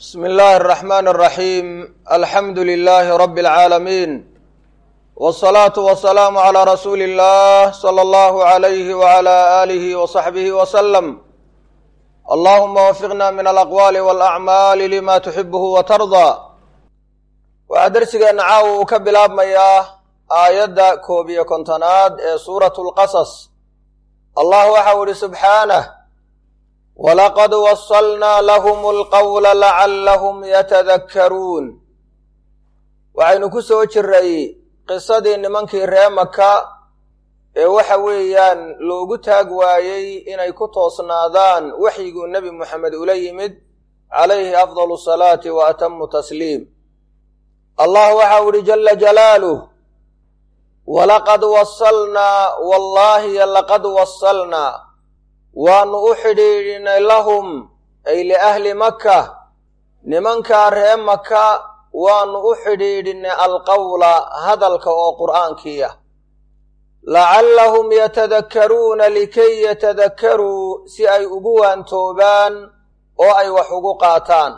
bsmi illaahi الraxmaan الraxiim alxamdu lilaahi rabi اlcaalamiin wالsalaatu wasalaamu calaa rasuuli اllah salى allahu عalayhi wعalى aalihi waصaxbihi waslem allahuma wafiqna min alaqwaali wاlacmaali lima tuxibuhu watardaa waxaa dersigeenna caawa uu ka bilaabmayaa aayadda koob iyo kontonaad ee suuratu اlqasas allah waxau ihi subxaanah walaqad wasalnaa lahum alqawla lacallahum yatadakkaruun waxaynu ku soo jiray qisadii nimankii ree maka ee waxa weeyaan loogu taag waayey inay ku toosnaadaan waxyiguu nebi moxamed ula yimid calayhi afdalu salaati wa atamu tasliim allah waxau ihi jala jalaaluh walaqad wasalnaa wallaahi laqad wasalnaa waanu u xidhiidhinay lahum ay liahli maka nimankaa ree maka waanu u xidhiidhinay alqawla hadalka oo qur'aankiia lacallahum yatadakkaruuna likay yatadakkaruu si ay ugu waantoobaan oo ay wax ugu qaataan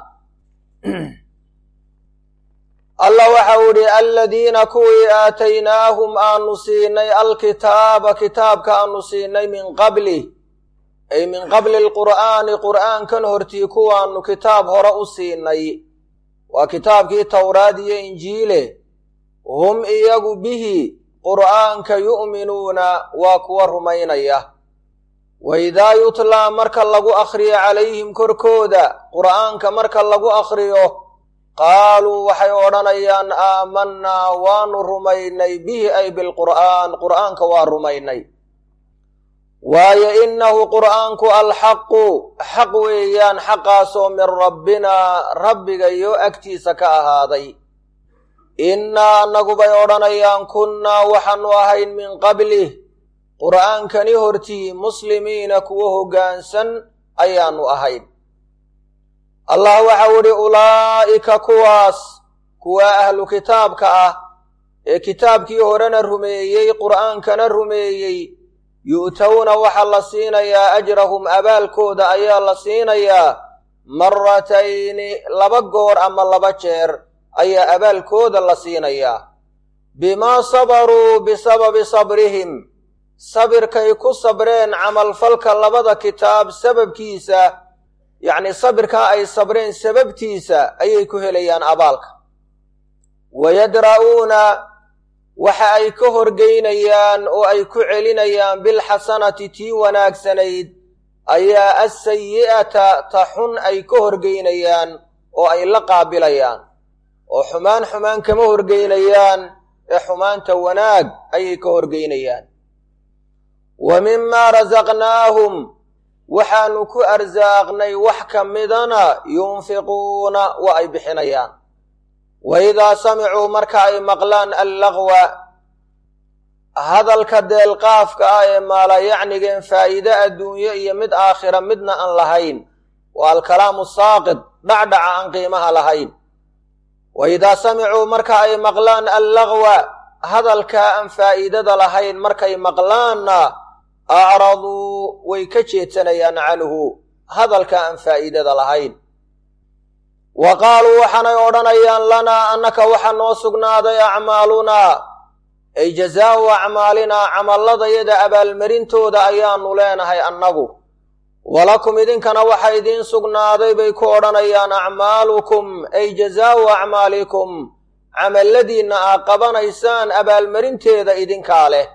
allah waxau idhi aladiina kuwii aataynaahum aanu siinay alkitaaba kitaabka aanu siinay min qablih ay min qabli alqur'aani qur'aankan hortii kuwaanu kitaab hore u siinay waa kitaabkii towraad iyo injiile hum iyagu bihi qur'aanka yu'minuuna waa kuwa rumaynaya wa idaa yutlaa marka lagu akhriyo calayhim korkooda qur'aanka marka lagu akhriyo qaaluu waxay odhanayaan aamanaa waanu rumaynay bihi ay bilqur'aan qur'aanka waa rumaynay waayo innahu qur'aanku alxaqu xaq weeyaan xaqaasoo min rabbinaa rabbiga iyo agtiisa ka ahaaday innaa annagubay odhanayaan kunnaa waxaanu ahayn min qablih qur'aankani hortii muslimiina kuwa hoggaansan ayaannu ahayn allah waxau idhi ulaa'ika kuwaas kuwa ahlu kitaabka ah ee kitaabkii horena rumeeyey qur'aankana rumeeyey yu'towna waxaa la siinayaa ajrahum abaalkooda ayaa la siinayaa maratayni laba goor ama laba jeer ayaa abaalkooda la siinayaa bimaa sabaruu bisababi sabrihim sabirkay ku sabreen camalfalka labada kitaab sababkiisa yacnii sabirkaa ay sabreen sababtiisa ayay ku helayaan abaalka wayadra'uuna waxa ay ka horgeynayaan oo ay ku celinayaan bilxasanati tii wanaagsanayd ayaa asayi'ata ta xun ay ka horgeynayaan oo ay la qaabilayaan oo xumaan xumaan kama horgeynayaan ee xumaanta wanaag ayay ka horgeynayaan wa mimaa rasaqnaahum waxaanu ku arsaaqnay wax ka midana yunfiquuna waa ay bixinayaan wa idaa samicuu marka ay maqlaan allaqwa hadalka deelqaafka ah ee maalayacnigeen faa'iide adduunyo iyo mid aakhira midna aan lahayn waa alkalaamu saaqid dhacdhaca aan qiimaha lahayn wa idaa samicuu marka ay maqlaan allaqwa hadalkaa aan faa'iidada lahayn markay maqlaanna acraduu way ka jeedsanayaan canhu hadalka aan faa'iidada lahayn wa qaaluu waxaanay odhanayaan lanaa annaka waxaa noo sugnaaday acmaalunaa ay jazaa'u acmaalinaa camalladayada abaalmarintooda ayaannu leenahay annagu walakum idinkana waxa idiin sugnaaday bay ku odhanayaan acmaalukum ay jazaa'u acmaalikum camalladiinna aad qabanaysaan abaalmarinteeda idinkaa leh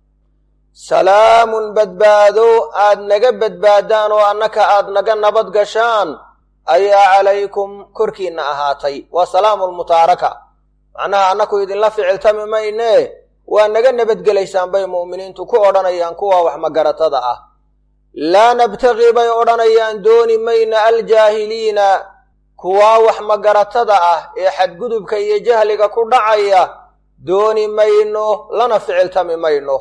salaamun badbaado aad naga badbaadaan oo annaka aad naga nabad gashaan ayaa calaykum korkiinna ahaatay waa salaamu lmutaaraka macnaha annaku idinla ficiltami maynee waa naga nabadgelaysaan bay mu'miniintu ku odhanayaan kuwa wax magaratada ah laa nabtaqii bay odhanayaan dooni mayna aljaahiliina kuwaa wax magaratada ah ee xadgudubka iyo jahliga ku dhacaya dooni mayno lana ficiltami mayno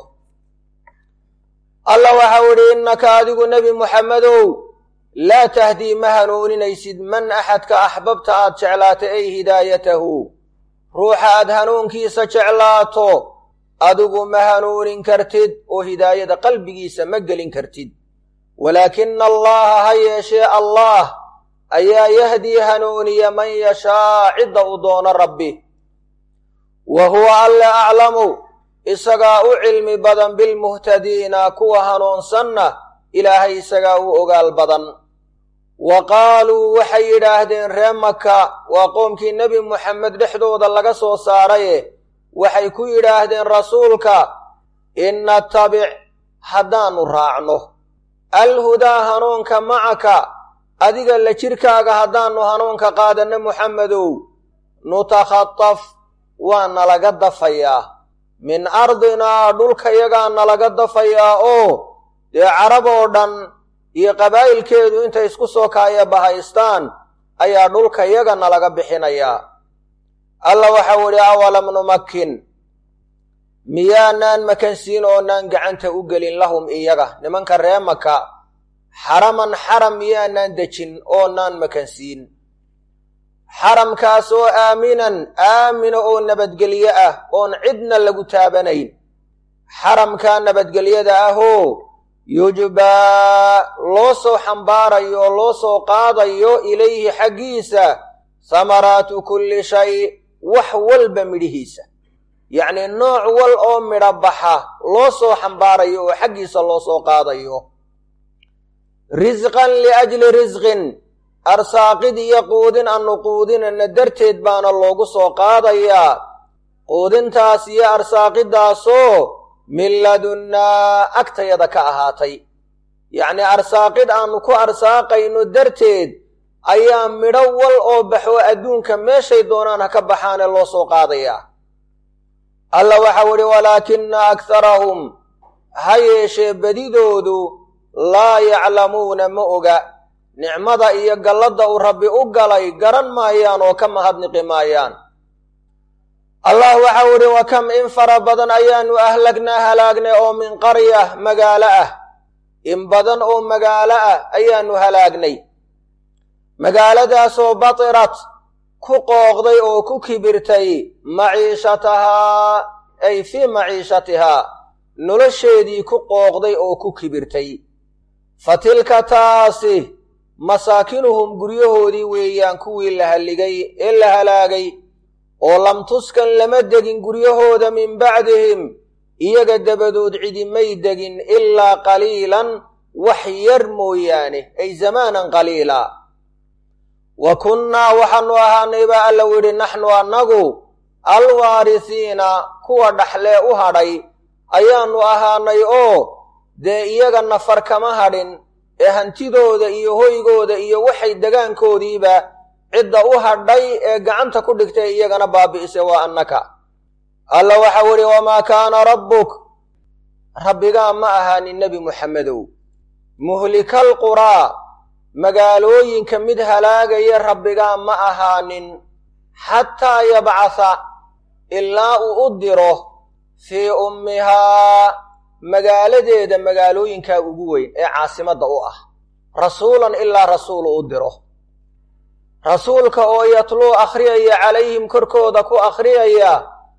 allah waxau idhi innaka adigu nebi muxammedow laa tahdii ma hanuuninaysid man axadka axbabta aad jeclaata ay hidaayatahu ruuxa aad hanuunkiisa jeclaato adigu ma hanuunin kartid oo hidaayada qalbigiisa ma gelin kartid walaakina allaha ha yeeshee allaah ayaa yahdii hanuuniya man yashaa cidda uu doono rabbi wa huwa alle aclamu isagaa u cilmi badan bilmuhtadiina kuwa hanuunsanna ilaahay isagaa u ogaal badan wa qaaluu waxay yidhaahdeen ree maka waa qoomkii nebi moxamed dhexdooda laga soo saaraye waxay ku yidhaahdeen rasuulka in natabic haddaannu raacno alhudaa hanuunka macaka adiga la jirkaaga haddaannu hanuunka qaadanno moxamedow nutakhataf waa nalaga dafayaa min ardinaa dhulkayagaa nalaga dafayaa oo dee carab oo dhan iyo qabaa'ilkeedu intay isku soo kaaya bahaystaan ayaa dhulkayaga nalaga bixinayaa alla waxau idhi awalam numakin miyaanaan makansiin oonaan gacanta u gelin lahum iyaga nimanka ree maka xaraman xaram miyaanaan dejin oonaan makansiin xaramkaas oo aaminan aamina oo nabadgelye ah oon cidna lagu taabanayn xaramkaa nabadgelyada ahoo yujbaa loo soo xambaarayo oo loo soo qaadayo ilayhi xaggiisa samaraatu kulli shay wax walba midhihiisa yacnii nooc wal oo midho baxa loo soo xambaarayo oo xaggiisa loo soo qaadayo risqan liajli risqin arsaaqid iyo quudin annu quudinana darteed baana loogu soo qaadayaa quudintaas iyo arsaaqidaasoo min ladunnaa agtayada ka ahaatay yacnii arsaaqid aannu ku arsaaqayno darteed ayaa midho wal oo baxo adduunka meeshay doonaan ha ka baxaane loo soo qaadayaa alla waxau idhi walaakina akharahum ha yeeshee bedidoodu laa yaclamuuna ma oga nicmada iyo galladda uu rabbi u galay garan maayaan oo ka mahadniqi maayaan allah waxau idhi wa kam in fara badan ayaannu ahlagnaa halaagnay oo min qarya magaalo ah in badan oo magaalo ah ayaannu halaagnay magaaladaasoo batirat ku qooqday oo ku kibirtay maciishatahaa ay fii maciishatihaa nolosheedii ku qooqday oo ku kibirtay fa tilka taasi masaakinuhum guryahoodii weeyaan kuwii la halligay ee la halaagay oo lam tuskan lama degin guryahooda min bacdihim iyaga dabadood cidimay degin ilaa qaliilan wax yar mooyaane ay zamaanan qaliila wa kunnaa waxaannu ahaanay baa alla yidhi naxnu annagu alwaarisiina kuwa dhaxlee u hadhay ayaannu ahaanay oo dee iyaga nafar kama hadhin ee hantidooda iyo hoygooda iyo waxay degaankoodiiba cidda u hadhay ee gacanta ku dhigtay iyagana baabi'isay waa annaka alla waxau idhi wamaa kaana rabbuk rabbigaa ma ahaanin nebi muxammedow muhlikal quraa magaalooyinka mid halaagaya rabbigaa ma ahaanin xataa yabcasa ilaa uu u diro fii ummihaa magaaladeeda magaalooyinkaa ugu weyn ee caasimadda u ah rasuulan ilaa rasuul u diro rasuulka oo yatluu akhriyaya calayhim korkooda ku akhriyaya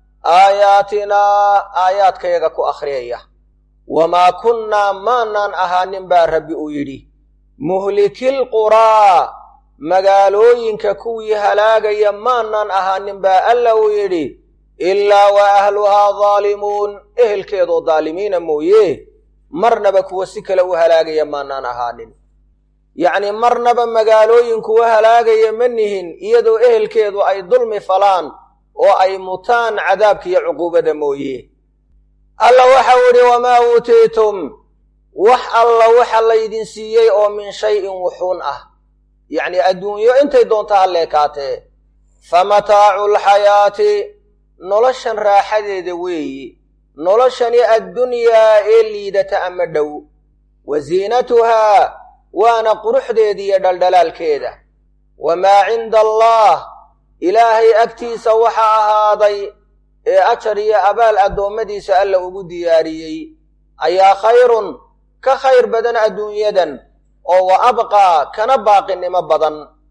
aayaatinaa aayaadkayaga ku akhriyaya wamaa kunnaa maanaan ahaanin baa rabbi uu yidhi muhlikil quraa magaalooyinka kuwii halaagaya maanaan ahaanin baa alla uu yidhi ilaa wa ahluhaa daalimuun ehelkeedoo daalimiina mooye marnaba kuwa si kale u halaagaya maanaan ahaanin yacnii marnaba magaalooyin kuwa halaagaya ma nihin iyadoo ehelkeedu ay dulmi falaan oo ay mutaan cadaabka iyo cuquubada mooye alla waxau idhi wamaa uutiitum wax alla waxa laydin siiyey oo min shayin wuxuun ah yacnii adduunyo intay doonta halleekaatee fa mataacu lxayaati noloshan raaxadeeda weeyi noloshani addunyaa ee liidata ama dhow wa ziinatuhaa waana quruxdeeda iyo dhaldhalaalkeeda wamaa cinda allaah ilaahay agtiisa waxaa ahaaday ee ajar iyo abaal addoommadiisa alla ugu diyaariyey ayaa khayrun ka khayr badan adduunyadan oo wa abqaa kana baaqinimo badan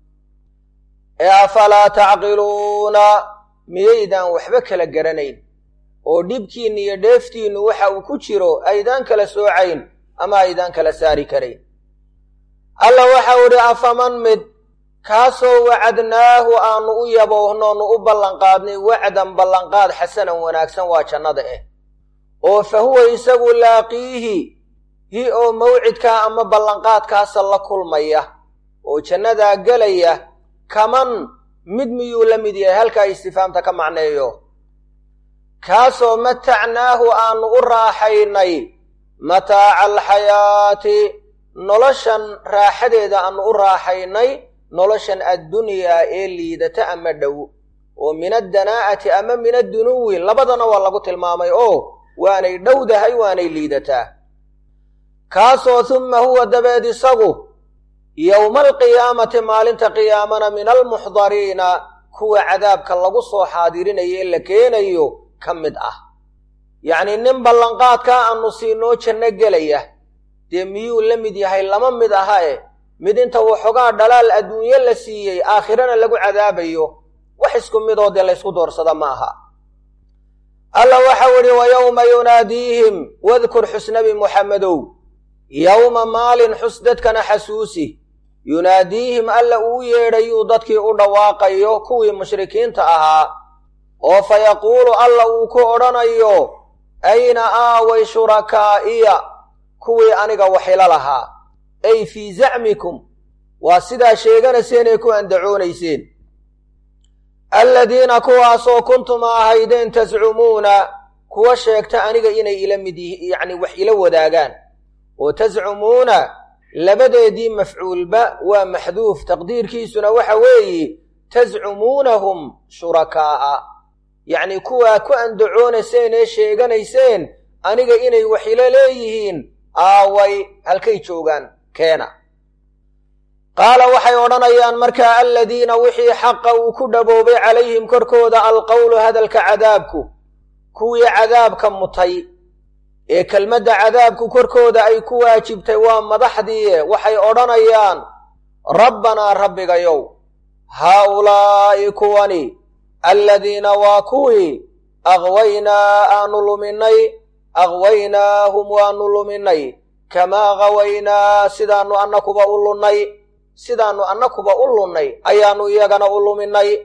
ee afalaa tacqiluuna miyaydaan waxba kala garanayn oo dhibkiinna iyo dheeftiinnu waxa uu ku jiro aydaan kala soocayn ama aydaan kala saari karayn alla waxau idhi afaman mid kaasoo wacadnaahu aanu u yaboohnoonu u ballanqaadnay wacdan ballanqaad xasanan wanaagsan waa jannada ah oo fa huwa isagu laaqiihi hi oo mawcidkaa ama ballanqaadkaasa la kulmaya oo jannadaa gelaya kaman mid miyuu la mid yahay halkaa istifaamta ka macneeyo kaasoo matacnaahu aanu u raaxaynay mataaca alxayaati noloshan raaxadeeda aanu u raaxaynay noloshan addunyaa ee liidata ama dhow oo min addanaa'ati ama min addunuwi labadana waa lagu tilmaamay oo waanay dhowdahay waanay liidataa kaasoo humma huwa dabeed isagu yowma alqiyaamati maalinta qiyaamana min almuxdariina kuwa cadaabka lagu soo xaadirinayo ee la keenayo ka mid ah yacnii nin ballanqaadkaa aanu siinoo janno gelaya dee miyuu la mid yahay lama mid aha e mid inta waxoogaa dhalaal adduunyo la siiyey aakhirana lagu cadaabayo wax isku midoo dee laysku doorsada ma aha alla waxau idhi wa yowma yunaadiihim wadkur xusnabi muxammedow yowma maalin xus dadkana xasuusi yunaadiihim alla uu yeedhayuu dadkii u dhawaaqayo kuwii mushrikiinta ahaa oo fa yaquulu alla uu ku odhanayo ayna aaway shurakaa'iya kuwii aniga waxilo lahaa ay fii zacmikum waa sidaa sheeganayseen ee ku andacoonayseen aladiina kuwaasoo kuntum ahaydeen tascumuuna kuwa sheegta aniga inay ila mid yihi yacni wax ila wadaagaan oo tascumuuna labadeedii mafcuulba waa maxduuf taqdiirkiisuna waxa weeye tascumuunahum shurakaa'a yacni kuwaa ku andacoonayseen ee sheeganayseen aniga inay wax ila leeyihiin aaway halkay joogaan keena qaala waxay odhanayaan markaa aladiina wixii xaqa uu ku dhaboobay calayhim korkooda alqowlu hadalka cadaabku kuwii cadaabka mutay ee kelmadda cadaabku korkooda ay ku waajibtay waa madaxdiie waxay odhanayaan rabbanaa rabbigayow haa-ulaa'i kuwani aladiina waa kuwii aqwaynaa aanu luminay aqwaynaahum waanu luminay kamaa qawaynaa sidaannu annakuba u lunnay sidaannu annakuba u lunnay ayaannu iyagana u luminay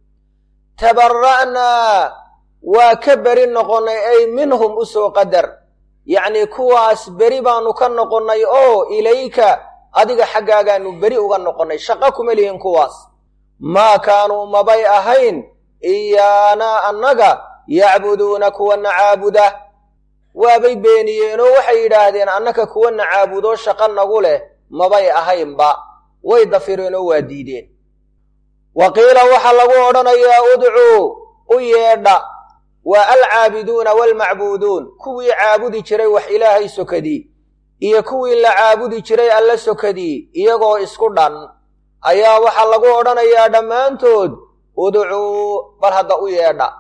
tabara'naa waa ka beri noqonnay ay minhum u soo qadar yacnii kuwaas beri baannu ka noqonnay oo ilayka adiga xaggaagaannu beri uga noqonnay shaqo kuma lihin kuwaas maa kaanuu mabay ahayn iyaanaa annaga yacbuduuna kuwana caabuda waabay beeniyeenoo waxay yidhaahdeen annaka kuwana caabudoo shaqo nagu leh mabay ahaynba way dafireenoo waa diideen wa qiila waxaa lagu odhanayaa udcuu u yeedha waa alcaabiduuna waalmacbuuduun kuwii caabudi jiray wax ilaahay sokadii iyo kuwii la caabudi jiray alla sokadii iyagoo isku dhan ayaa waxaa lagu odhanayaa dhammaantood udcuu bal hadda u yeedha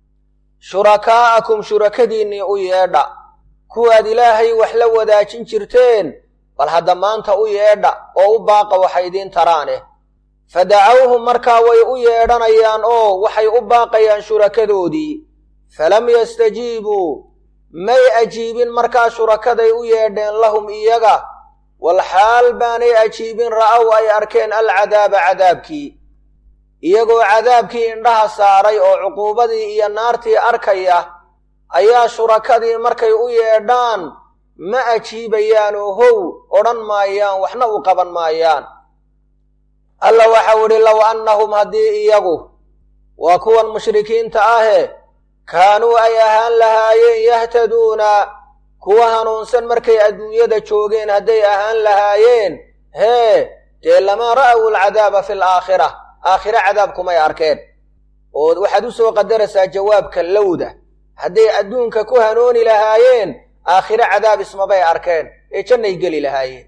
shurakaa'akum shurakadiinnii u yeedha kuwaad ilaahay wax la wadaajin jirteen bal hadda maanta u yeedha oo u baaqa waxay idiin taraaneh fa dacawhum markaa way u yeedhanayaan oo waxay u baaqayaan shurakadoodii falam yastajiibuu may ajiibin markaa shurakaday u yeedheen lahum iyaga walxaal baanay ajiibin ra'ow ay arkeen alcadaaba cadaabkii iyagoo cadaabkii indhaha saaray oo cuquubadii iyo naartii arkaya ayaa shurakadii markay u yeedhaan ma ajiibayaan oo how odhan maayaan waxna u qaban maayaan alla waxau idhi low annahum haddii iyagu waa kuwan mushrikiinta ahe kaanuu ay ahaan lahaayeen yahtaduuna kuwa hanuunsan markay adduunyada joogeen hadday ahaan lahaayeen hee dee lamaa ra'aw alcadaaba fi alaakhira aakhire cadaabkumay arkeen oo waxaad u soo qadaraysaa jawaabka lowda hadday adduunka ku hanooni lahaayeen aakhire cadaab ismabay arkeen ee jannay geli lahaayeen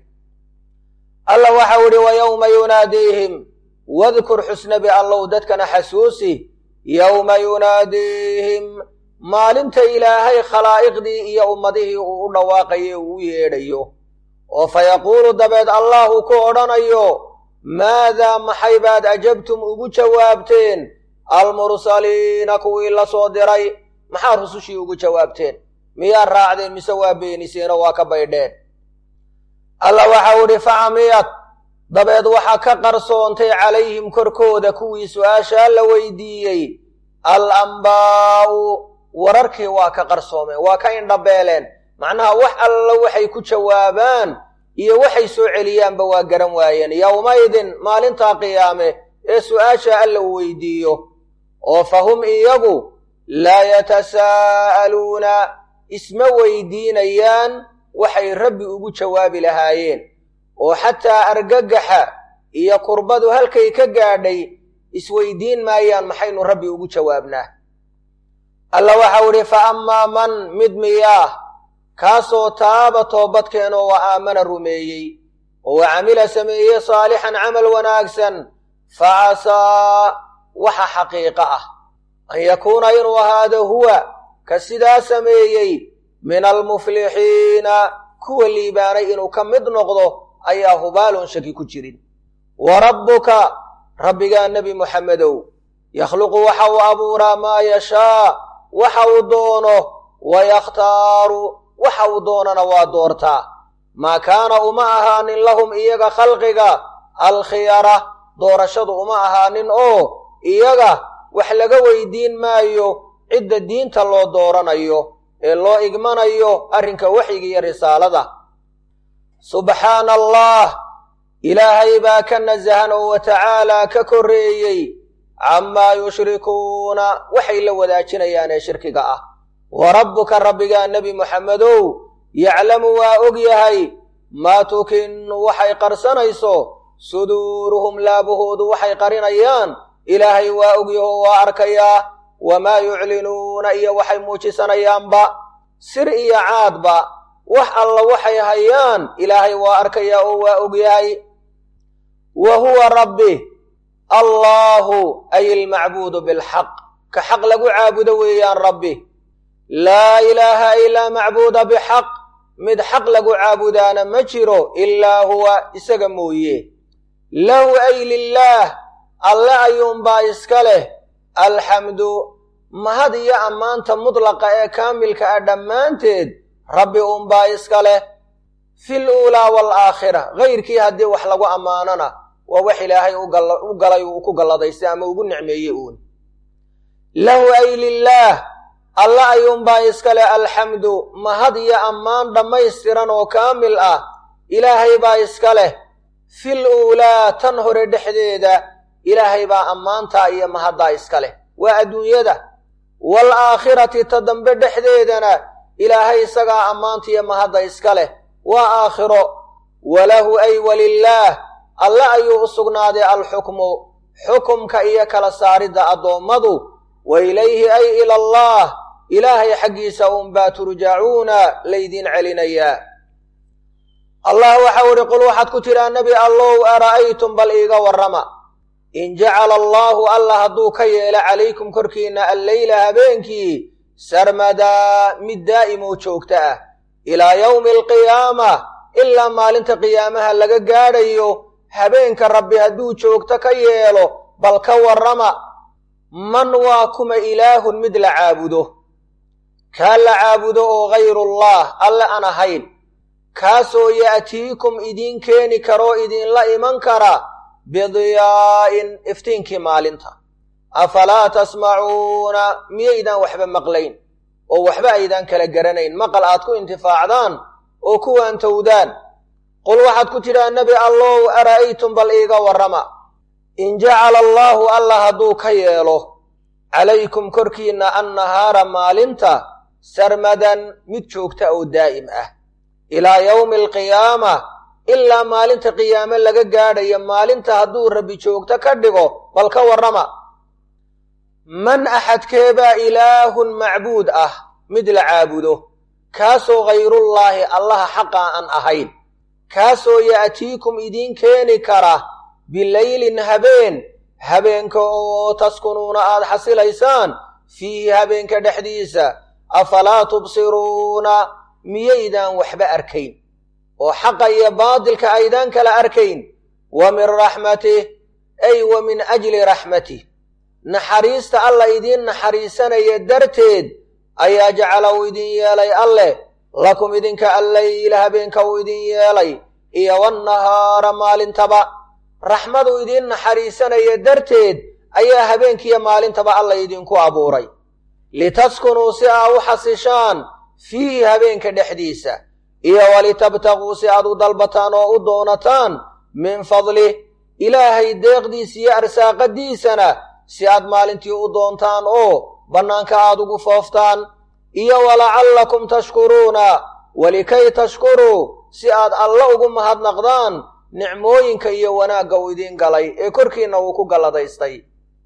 alla waxau idhi wa yowma yunaadiihim wadkur xusnabi allow dadkana xasuusi yowma yunaadiihim maalinta ilaahay khalaa'iqdii iyo ummadihii uu u dhawaaqayo uu u yeedhayo oo fa yaquulu dabeed allahu ku odhanayo maadaa maxay baad ajabtum ugu jawaabteen almursaliina kuwii la soo diray maxaa rusushii ugu jawaabteen miyaa raacdeen mise waa beeniseenoo waa ka baydheen alla waxau idhi facamiyad dabeed waxaa ka qarsoontay calayhim korkooda kuwii su-aashaa la weydiiyey al ambaa'u wararkii waa ka qarsoomeen waa ka indhabeeleen macnaha wax alla waxay ku jawaabaan iyo waxay soo celiyaanba waa garan waayeen yowmaydin maalintaa qiyaame ee su-aasha alla uu weydiiyo oo fa hum iyagu laa yatasaa'aluuna isma weydiinayaan waxay rabbi ugu jawaabi lahaayeen oo xataa argagaxa iyo kurbadu halkay ka gaadhay isweydiin maayaan maxaynu rabbi ugu jawaabnaa alla waxau idhi fa ammaa man mid miyaah kaasoo taaba toobadkeenoo wa aamana rumeeyey oo wa camila sameeyey saalixan camal wanaagsan fa casaa waxa xaqiiqo ah an yakuuna inuu ahaado huwa ka sidaa sameeyey min almuflixiina kuwa liibaanay inuu ka mid noqdo ayaa hubaalon shaki ku jirin wa rabbuka rabbigaa nebi muxammedow yakhluqu waxa uu abuuraa maa yashaa waxa uu doono wa yakhtaaru waxa uu doonana waa doortaa maa kaana uma ahaanin lahum iyaga khalqiga alkhiyara doorashadu uma ahaanin oo iyaga wax laga weydiin maayo cidda diinta loo dooranayo ee loo igmanayo arrinka waxyiga iyo risaalada subxaana allah ilaahay baa ka nasahan oo watacaalaa ka korreeyey camaa yushrikuuna waxay la wadaajinayaan ee shirkiga ah wa rabbuka rabbigaa nebi muxammedow yaclamu waa og yahay maa tukinu waxay qarsanayso suduuruhum laabahoodu waxay qarinayaan ilaahay waa ogyaho waa arkayaa wamaa yuclinuuna iyo waxay muujisanayaanba sir iyo caadba wax alla waxay hayaan ilaahay waa arkayaa oo waa ogyahay wa huwa rabbi allaahu ay ilmacbuudu bilxaq ka xaq lagu caabudo weeyaan rabbi laa ilaaha ilaa macbuuda bixaq mid xaq lagu caabudaana ma jiro ilaa huwa isaga mooye lahu ay lilaah alle ayuunbaa iska leh alxamdu mahad iyo ammaanta mudlaqa ee kaamilka ah dhammaanteed rabbi uunbaa iska leh fil uulaa waalaakhira hayrkii haddii wax lagu ammaanona waa wax ilaahay u galay uu ku galladaystay ama ugu nicmeeyey uun lahu ay lilaah alle ayuunbaa iska leh alxamdu mahad iyo ammaan dhammaystiran oo kaamil ah ilaahay baa iska leh fil uulaa tan hore dhexdeeda ilaahay baa ammaantaa iyo mahaddaa iska leh waa adduunyada wal aakhirati ta dambe dhexdeedana ilaahay isagaa ammaanta iyo mahadda iska leh waa aakhiro walahu ay walilaah alle ayuu u sugnaaday alxukmu xukumka iyo kala saaridda addoommadu wa ilayhi ay ila allah ilaahay xaggiisa unbaa turjacuuna laydin celinayaa allah waxau idhi qul waxaad ku tidhaa nebi allow ara'aytum bal iiga warrama in jacala allaahu alla hadduu ka yeelo calaykum korkiinna alleyla habeenkii sarmadaa mid daa'imoo joogta ah ilaa yowmi alqiyaama ilaa maalinta qiyaamaha laga gaadhayo habeenka rabbi hadduu joogto ka yeelo bal ka warrama man waa kuma ilaahun mid la caabudo kaa la caabudo oo hayrullaah alle aan ahayn kaasoo ya'tiikum idiin keeni karoo idinla iman kara bidiyaa'in iftiinkii maalinta afalaa tasmacuuna miyaydaan waxba maqlayn oo waxba aydaan kala garanayn maqal aad ku intifaacdaan oo kuwaan towdaan qul waxaad ku tidhaa nebi allow ara'aytum bal iiga warrama in jacala allaahu alla hadduu ka yeelo calaykum korkiinna annahaara maalinta sarmadan mid joogta oo daa'im ah ilaa yowmi alqiyaama ilaa maalinta qiyaame laga gaadhayo maalinta hadduu rabbi joogto ka dhigo bal ka warrama man axadkeebaa ilaahun macbuud ah mid la caabudo kaasoo khayrullaahi allaha xaqa aan ahayn kaasoo ya'tiikum idiin keeni kara bileylin habeen habeenka oo taskunuuna aad xasilaysaan fiihi habeenka dhexdiisa afalaa tubsiruuna miyaydaan waxba arkayn oo xaqa iyo baadilka aydaan kala arkayn wa min raxmatih ay wa min ajli raxmatih naxariista alla idiin naxariisanaya darteed ayaa jacala uu idin yeelay alleh lakum idinka alleyla habeenka uu idin yeelay iyo wannahaara maalintaba raxmadu idiin naxariisanaya darteed ayaa habeenkiiyo maalintaba alla idinku abuuray litaskunuu si aa u xasishaan fiihi habeenka dhexdiisa iyo walitabtaguu si aad u dalbataan oo u doonataan min fadlih ilaahay deeqdiisa iyo arsaaqadiisana si aad maalintii u doontaan oo bannaanka aad ugu fooftaan iyo walacallakum tashkuruuna walikay tashkuruu si aad alla ugu mahadnaqdaan nicmooyinka iyo wanaagga uu idiin galay ee korkiinna uu ku galladaystay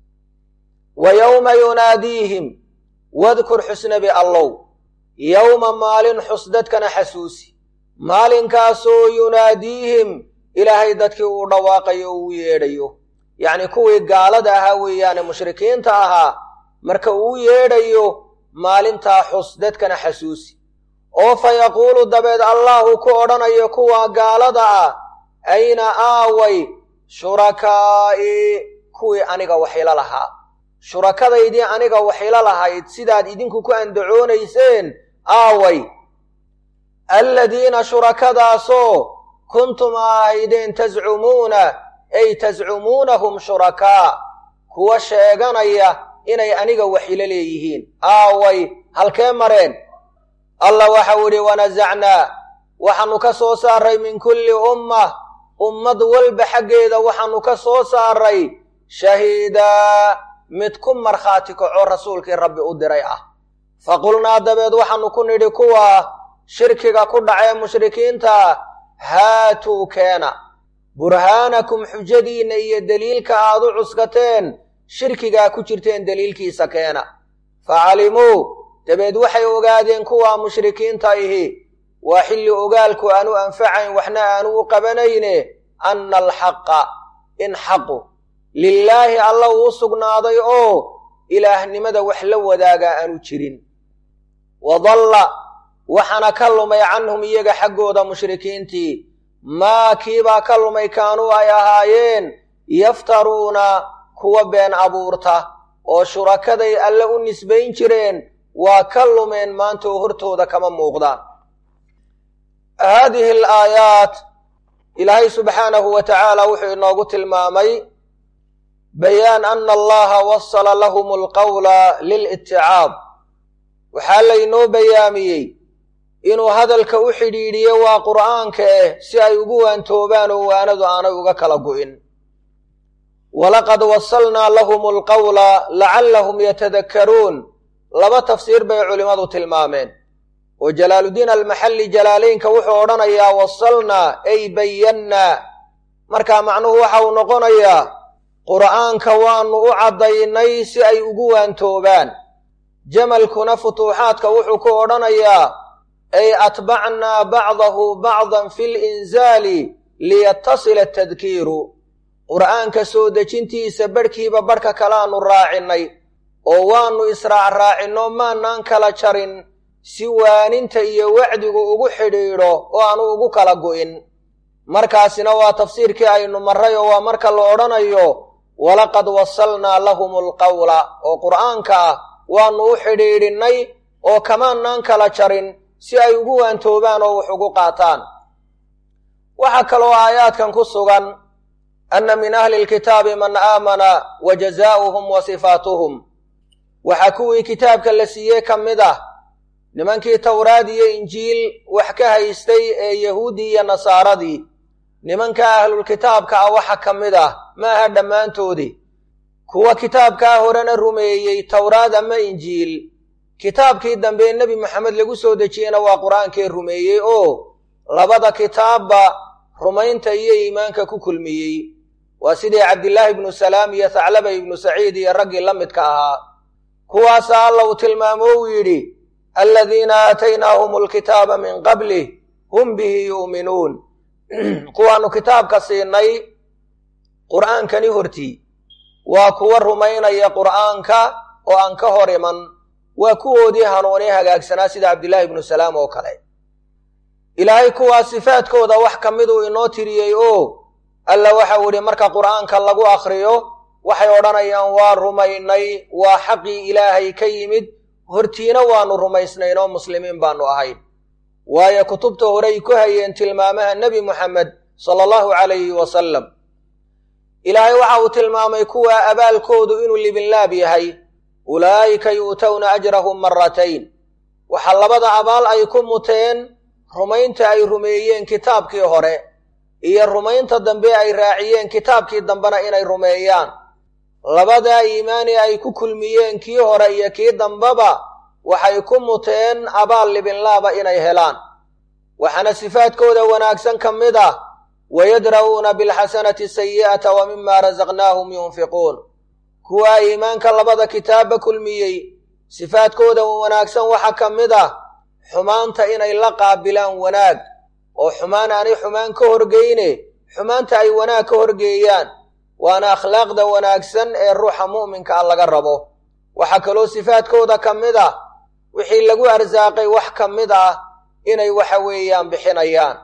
wa yowma yunaadiihim wadkur xusnabi allow yowma maalin xus dadkana xasuusi maalinkaasoo yunaadiihim ilaahay dadkii uu dhawaaqayo o uu yeedhayo yacnii kuwii gaalada ahaa weeyaane mushrikiinta ahaa marka uu yeedhayo maalintaa xus dadkana xasuusi oo fa yaquulu dabeed allahu ku odhanayo kuwa gaalada ah ayna aaway shurakaa'i kuwii aniga waxilo lahaa shurakadaydii aniga waxilo lahayd sidaad idinku ku andacoonayseen aaway alladiina shurakadaasoo kuntum aahaydeen tascumuuna ay tascumuunahum shurakaa kuwa sheeganaya inay aniga waxilo leeyihiin aaway halkee mareen allah waxau idhi wanasacnaa waxaannu ka soo saaray min kulli ummah ummad walba xaggeeda waxaannu ka soo saaray shahiidaa mid ku markhaati kaco rasuulkii rabbi u diray ah faqulnaa dabeed waxaannu ku nidhi kuwa shirkiga ku dhacee mushrikiinta haatuu keena burhaanakum xujadiinna iyo deliilka aad u cuskateen shirkigaa ku jirteen deliilkiisa keena facalimuu dabeed waxay ogaadeen kuwaa mushrikiinta ihi waa xilli ogaalku aanu anfacayn waxna aanu u qabanayne anna alxaqa in xaqu lilaahi alla uu sugnaaday oo ilaahnimada wax la wadaagaa aanu jirin wadalla waxaana ka lumay canhum iyaga xaggooda mushrikiintii maa kiibaa ka lumay kaanuu ay ahaayeen yaftaruuna kuwa been abuurta oo shurakaday alle u nisbayn jireen waa ka lumeen maanta oo hortooda kama muuqdaan haadihi alaayaat ilaahay subxaanahu wa tacaala wuxuu inoogu tilmaamay bayaan ana allaha wasala lahum alqawla liliticaab waxaa laynoo bayaamiyey inuu hadalka u xidhiidhiyo waa qur'aanka eh si ay ugu waantoobaan oo waanadu aanay uga kala gu'in walaqad wasalnaa lahum alqawla lacallahum yatadakkaruun laba tafsiir bay culimmadu tilmaameen oo jalaaluddiin almaxalli jalaalaynka wuxuu odhanayaa wasalnaa ay bayannaa markaa macnuhu waxa uu noqonayaa qur'aanka waannu u caddaynay si ay ugu waantoobaan jamalkuna futuuxaadka wuxuu ku odhanayaa ay atbacnaa bacdahu bacdan fi linsaali liyatasila atadkiiru qur'aanka soo dejintiisa barhkiiba barhka kalaannu raacinnay oo waannu israacraacinno maanaan kala jarin si waaninta iyo wacdigu ugu xidhiidho oo aanu ugu kala gu'in markaasina waa tafsiirkii aynu marray oo waa marka la odhanayo walaqad wasalnaa lahum alqawla oo qur'aanka ah waannu u xidhiidhinnay oo kamaanaan kala jarin si ay ugu waantoobaan oo wax ugu qaataan waxaa kaloo aayaadkan ku sugan anna min ahli lkitaabi man aamana wa jazaa'uhum wa sifaatuhum waxaa kuwii kitaabka la siiyey ka mid ah nimankii towraad iyo injiil wax ka haystay ee yahuuddii iyo nasaaradii nimanka ahlulkitaabka ah waxa ka mid ah maaha dhammaantoodii kuwa kitaabkaa horena rumeeyey towraad ama injiil kitaabkii dambe nebi moxamed lagu soo dejiyeyna waa qur-aankii rumeeyey oo labada kitaabba rumaynta iyo iimaanka ku kulmiyey waa sidii cabdillaahi ibnu salaam iyo thaclaba ibnu saciid iyo raggii la midka ahaa kuwaasa alla uu tilmaamo uu yidhi aladiina aataynaahum alkitaaba min qablih hum bihi yu'minuun kuwaannu kitaabka siinay qur'aankani hortii waa kuwa rumaynaya qur'aanka oo aan ka hor iman waa kuwoodii hanuunii hagaagsanaa sida cabdillaahi ibnu salaam oo kale ilaahay kuwaa sifaadkooda wax ka miduu inoo tiriyey oo alla waxau idhi marka qur'aanka lagu akhriyo waxay odhanayaan waa rumaynay waa xaqii ilaahay ka yimid hortiina waannu rumaysnayn oo muslimiin baannu ahayn waayo kutubta horey ku hayeen tilmaamaha nebi moxamed sala allahu calayhi wasalam ilaahay waxa uu tilmaamay kuwa abaalkoodu inuu libinlaab yahay ulaa'ika yu'towna ajrahum maratayn waxaa labada abaal ay ku muteen rumaynta ay rumeeyeen kitaabkii hore iyo rumaynta dambe ay raaciyeen kitaabkii dambena inay rumeeyaan labadaa iimaani ay ku kulmiyeen kii hore iyo kii dambeba waxay ku muteen abaal libinlaaba inay helaan waxaana sifaadkooda wanaagsan ka mid ah wayadra'uuna bilxasanati sayi'ata wa mima rasaqnaahum yunfiquun kuwaa iimaanka labada kitaabba kulmiyey sifaadkooda wanaagsan waxaa ka mid ah xumaanta inay la qaabilaan wanaag oo xumaan aanay xumaan ka horgeyne xumaanta ay wanaag ka horgeeyaan waana akhlaaqda wanaagsan ee ruuxa mu'minka ah laga rabo waxaa kaloo sifaadkooda ka mid ah wixii lagu arsaaqay wax ka mid ah inay waxa weeyaan bixinayaan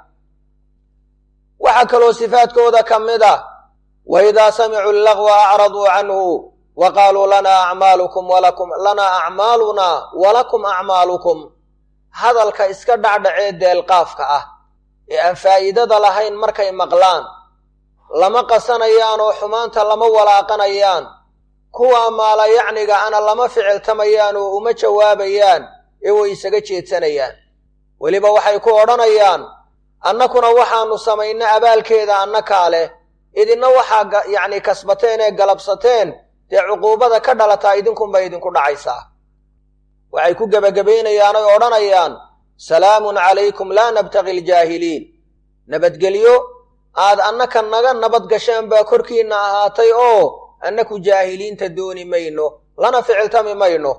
waxaa kaloo sifaadkooda ka mid ah wa idaa samicuu allagwa acraduu canhu wa qaaluu lanaa acmaalukum walakum lanaa acmaalunaa walakum acmaalukum hadalka iska dhacdhacee deelqaafka ah ee aan faa'iidada lahayn markay maqlaan lama qasanayaan oo xumaanta lama walaaqanayaan kuwa maala yacniga ana lama ficiltamayaan oo uma jawaabayaan ee way isaga jeedsanayaan weliba waxay ku odhanayaan annakuna waxaannu samayna abaalkeeda annakaa leh idinna waxaa yacni kasbateen ee galabsateen dee cuquubada ka dhalataa idinkunbay idinku dhacaysaa waxay ku gebagabaynayaan oy odhanayaan salaamun calaykum laa nabtaqi aljaahiliin nabadgelyo aad annaka naga nabad gasheen baa korkiinna ahaatay oo annaku jaahiliinta dooni mayno lana ficiltami mayno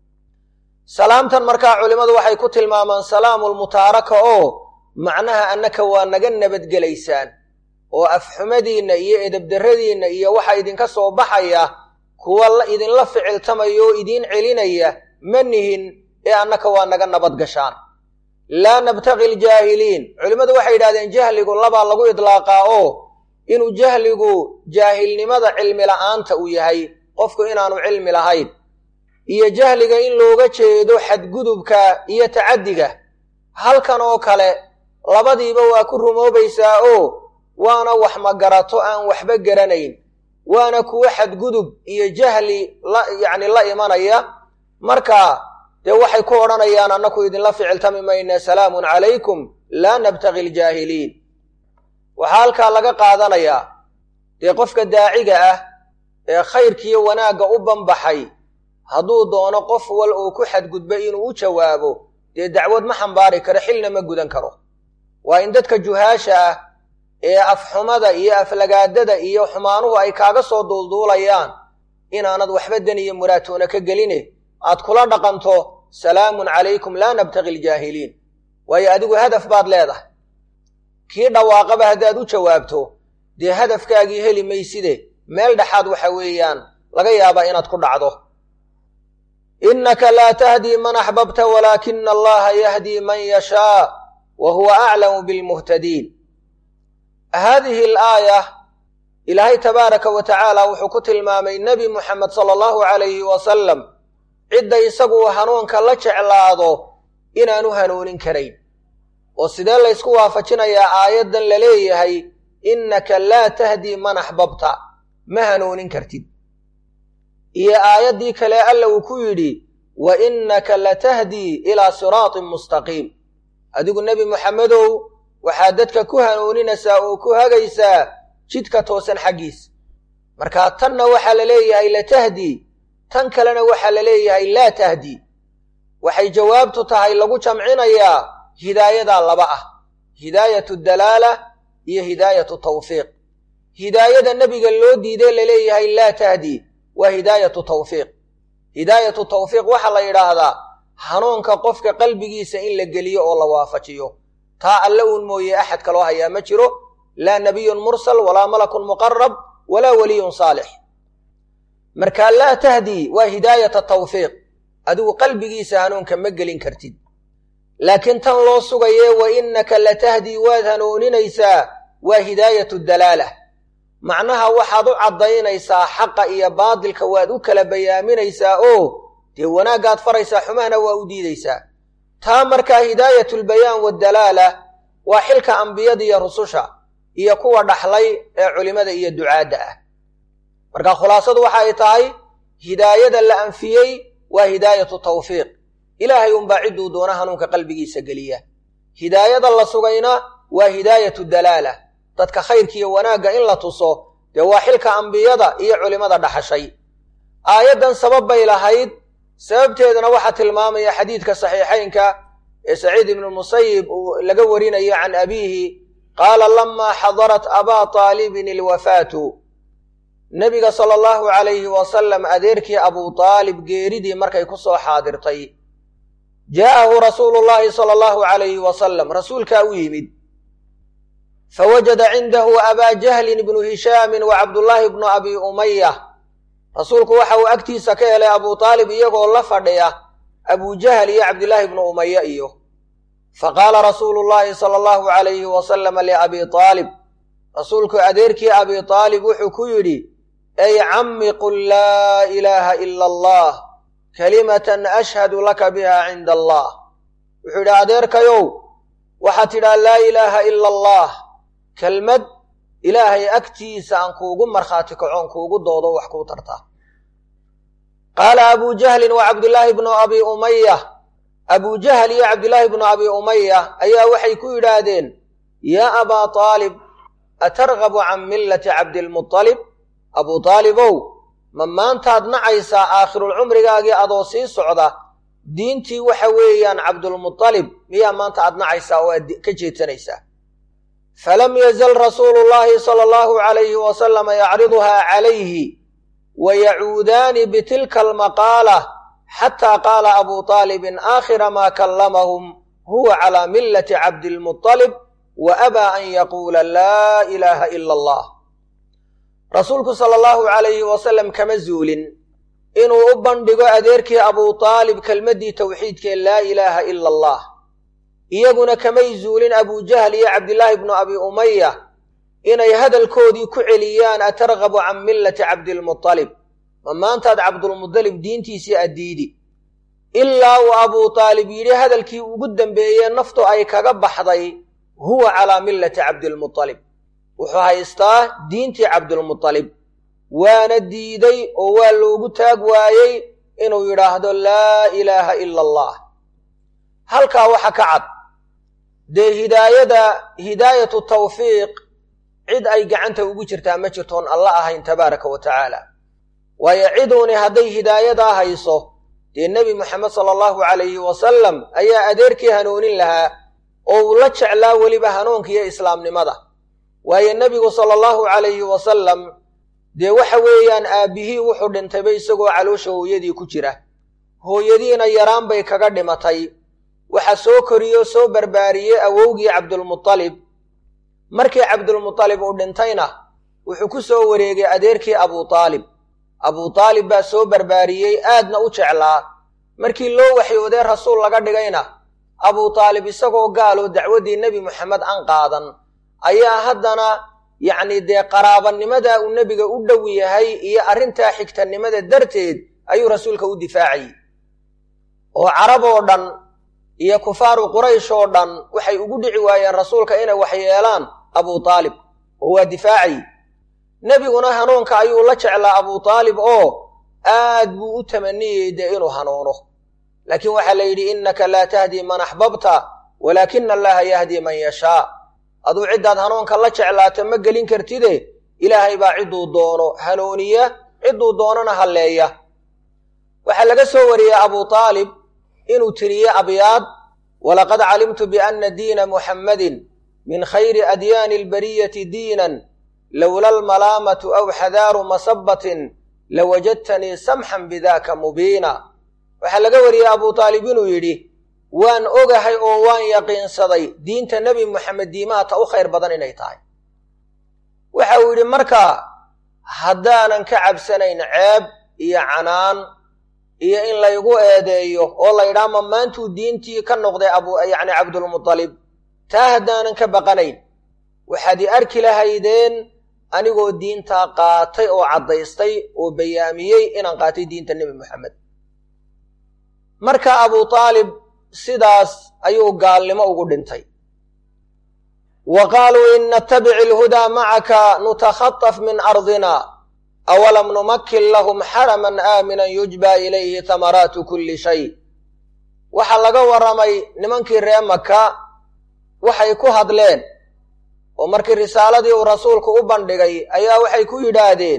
salaamtan markaa culimmadu waxay ku tilmaamaan salaamulmutaaraka oo macnaha annaka waa naga nabadgelaysaan oo afxumadiinna iyo edabdarradiinna iyo waxa idinka soo baxaya kuwa idinla ficiltamaya oo idiin celinaya ma nihin ee annaka waa naga nabad gashaan laa nabtaqi aljaahiliin culimmadu waxay yidhahdeen jahligu labaa lagu idlaaqaa oo inuu jahligu jaahilnimada cilmi la'aanta uu yahay qofku inaanu cilmi lahayn iyo jahliga in looga jeedo xadgudubka iyo tacaddiga halkan oo kale labadiiba waa ku rumoobaysaa oo waana wax magarato aan waxba garanayn waana kuwo xadgudub iyo jahli la yacni la imanaya marka dee waxay ku odhanayaan annaku idinla ficiltami mayna salaamun calaykum laa nabtaqi aljaahiliin waxaa halkaa laga qaadanayaa dee qofka daaciga ah ee khayrkiiyo wanaagga u banbaxay hadduu doono qof wal uu ku xadgudba inuu u jawaabo dee dacwad ma xambaari karo xilna ma gudan karo waa in dadka juhaasha ah ee afxumada iyo aflagaadada iyo xumaanuhu ay kaaga soo duulduulayaan inaanad waxba dan iyo muraatoona ka geline aad kula dhaqanto salaamun calaykum laa nabtaqi aljaahiliin waayo adigu hadaf baad leedahay kii dhawaaqaba haddaad u jawaabto dee hadafkaagii heli mayside meel dhexaad waxa weeyaan laga yaabaa inaad ku dhacdo innaka laa tahdii man axbabta walaakina allaha yahdii man yashaa wa huwa aclamu bilmuhtadiin haadihi alaaya ilaahay tabaaraka wa tacaala wuxuu ku tilmaamay nebi muxamed sala allahu calayhi wasalam cidda isagu hanuunka la jeclaado inaanu hanuunin karayn oo sidee laysku waafajinayaa aayaddan la leeyahay innaka laa tahdii man axbabta ma hanuunin kartid iyo aayaddii kale alla uu ku yidhi wa innaka latahdii ilaa siraatin mustaqiim adigu nebi moxamedow waxaad dadka ku hanuuninaysaa oo ku hagaysaa jidka toosan xaggiisa markaa tanna waxaa la leeyahay latahdii tan kalena waxaa la leeyahay laa tahdii waxay jawaabtu tahay lagu jamcinayaa hidaayadaa laba ah hidaayatu dalaala iyo hidaayatu tawfiiq hidaayada nebiga loo diiday laleeyahay laa tahdii waa hidaayatu tawfiiq hidaayatu tawfiiq waxaa la yidhaahdaa hanuunka qofka qalbigiisa in la geliyo oo la waafajiyo taa alle uun mooye axad kaloo hayaa ma jiro laa nabiyun mursal walaa malakun muqarab walaa weliyun saalix markaa laa tahdii waa hidaayata tawfiiq adigu qalbigiisa hanuunka ma gelin kartid laakiin tan loo sugaye wa innaka latahdii waad hanuuninaysaa waa hidaayatu dalaala macnaha waxaad u caddaynaysaa xaqa iyo baadilka waad u kala bayaaminaysaa oo dee wanaaggaad faraysaa xumahna waa u diidaysaa taa markaa hidaayatulbayaan waddalaala waa xilka ambiyada iyo rususha iyo kuwa dhaxlay ee culimmada iyo ducaadda ah marka khulaasadu waxa ay tahay hidaayada la anfiyey waa hidaayatu tawfiiq ilaahay unbaa cidduu doona hanuunka qalbigiisa geliya hidaayada la sugayna waa hidaayatu dalaala dadka khayrkiiyo wanaagga in la tuso dee waa xilka ambiyada iyo culimmada dhaxashay aayaddan sabab bay lahayd sababteedana waxaa tilmaamaya xadiidka saxiixaynka ee saciid ibnu musayib uu laga warinayo can abiihi qaala lamaa xadarat abaa taalibin ilwafaatu nebiga sala allahu calayhi wasalam adeerkii abuu taalib geeridii markay ku soo xaadirtay jaa'ahu rasuulu llaahi sala allahu calayhi wasalam rasuulkaa u yimid fawajada cindahu abaa jahlin ibnu hishaamin wa cabdullaahi bnu abi umaya rasuulku waxa uu agtiisa ka helay abuu taalib iyagoo la fadhiya abuu jahl iyo cabdillaahi bnu umaya iyo faqaala rasuulu llaahi sala allahu calayhi wasalama liabii taalib rasuulku adeerkii abii taalib wuxuu ku yidhi ey cammi qul laa ilaaha ila allah kalimatan ashhadu laka biha cinda allah wuxuu yidhi adeerkayow waxaad tidhaa laa ilaaha ila allah kelmad ilaahay agtiisa aan kuugu markhaati kacoon kuugu doodo wax kuu tartaa qaala abuu jahlin wa cabdillaahi bnu abi umaya abuu jahl iyo cabdillaahi bnu abi umaya ayaa waxay ku yidhaahdeen yaa abaa taalib atargabu can millati cabdilmutalib abuu taalibow ma maantaad nacaysaa aakhirulcumrigaagii adoo sii socda diintii waxa weeyaan cabdulmutalib miyaa maanta aad nacaysaa oo aad ka jeedsanaysaa falam yazal rasuulu llaahi sala allahu calayhi wasalama yacriduhaa calayhi wa yacuudaani bitilka almaqaala xataa qaala abuu taalibin aakhira maa kallamahum huwa calaa millati cabdilmutalib wa abaa an yaquula laa ilaaha ila allah rasuulku sala allahu calayhi wasalam kama zuulin inuu u bandhigo adeerkii abuu taalib kelmaddii towxiidkee laa ilaaha ila allah iyaguna kamay zuulin abuu jahl iyo cabdillaahi bnu abi umaya inay hadalkoodii ku celiyaan atargabu can millati cabdilmutalib ma maantaad cabdulmutalib diintiisii addiidi ilaa uu abuu taalib yidhi hadalkii ugu dambeeyee naftu ay kaga baxday huwa calaa millati cabdilmutalib wuxuu haystaa diintii cabdulmutalib waana diiday oo waa loogu taag waayey inuu yidhaahdo laa ilaaha ila allah halkaa waxa ka cad dee hidaayada hidaayatu tawfiiq cid ay gacanta ugu jirtaa ma jirtoon alla ahayn tabaaraka wa tacaala waayo ciduuni hadday hidaayadaa hayso dee nebi moxamed sala allahu calayhi wasalam ayaa adeerkii hanuunin lahaa oo uu la jeclaa weliba hanuunka iyo islaamnimada waayo nebigu sala allahu calayhi wasalam dee waxa weeyaan aabbihii wuxuu dhintayba isagoo caloosha hooyadii ku jira hooyadiina yaraan bay kaga dhimatay waxa soo koriyey oo soo barbaariyey awowgii cabdulmutalib markii cabdulmutalib uu dhintayna wuxuu ku soo wareegay adeerkii abuu taalib abuu taalib baa soo barbaariyey aadna u jeclaa markii loo waxyoodee rasuul laga dhigayna abuu taalib isagoo gaaloo dacwaddii nebi moxamed an qaadan ayaa haddana yacni dee qaraabanimadaa uu nebiga u dhow yahay iyo arrintaa xigtanimada darteed ayuu rasuulka u difaacayey oo carab oo dhan iyo kufaaru quraysh oo dhan waxay ugu dhici waayeen rasuulka inay wax yeelaan abuu taalib oo waa difaacayey nebiguna hanuunka ayuu la jeclaa abuu taalib oo aad buu u tamaniyey dee inuu hanuuno laakiin waxaa la yidhi innaka laa tahdii man axbabta walaakina allaha yahdi man yashaa aduu ciddaad hanuunka la jeclaata ma gelin kartide ilaahay baa cidduu doono hanuuniya cidduu doonana halleeya waxaa laga soo wariyey abuu taalib inuu tiriye abyaad walaqad calimtu bianna diina muxammadin min khayri adyaani albariyati diinan lowla almalaamatu aw xadaaru masabatin lawajadtanii samxan bidaaka mubiina waxaa laga wariyey abuu taalib inuu yidhi waan ogahay oo waan yaqiinsaday diinta nebi moxamed diimaha ta u khayr badan inay tahay waxa uu yidhi markaa haddaanan ka cabsanayn ceeb iyo canaan iyo in laygu eedeeyo oo laydhaa ma maantuu diintii ka noqday abu yacni cabdulmutalib taa haddaanan ka baqanayn waxaad i arki lahaydeen anigoo diintaa qaatay oo caddaystay oo bayaamiyey inaan qaatay diinta nebi moxamed marka abuu taalib sidaas ayuu gaalnimo ugu dhintay wa qaaluu in natabic ilhudaa macaka nutakhataf min ardina awalam numakin lahum xaraman aaminan yujba ilayhi tamaraatu kulli shay waxaa laga warramay nimankii ree maka waxay ku hadleen oo markii risaaladii uu rasuulku u bandhigay ayaa waxay ku yidhaahdeen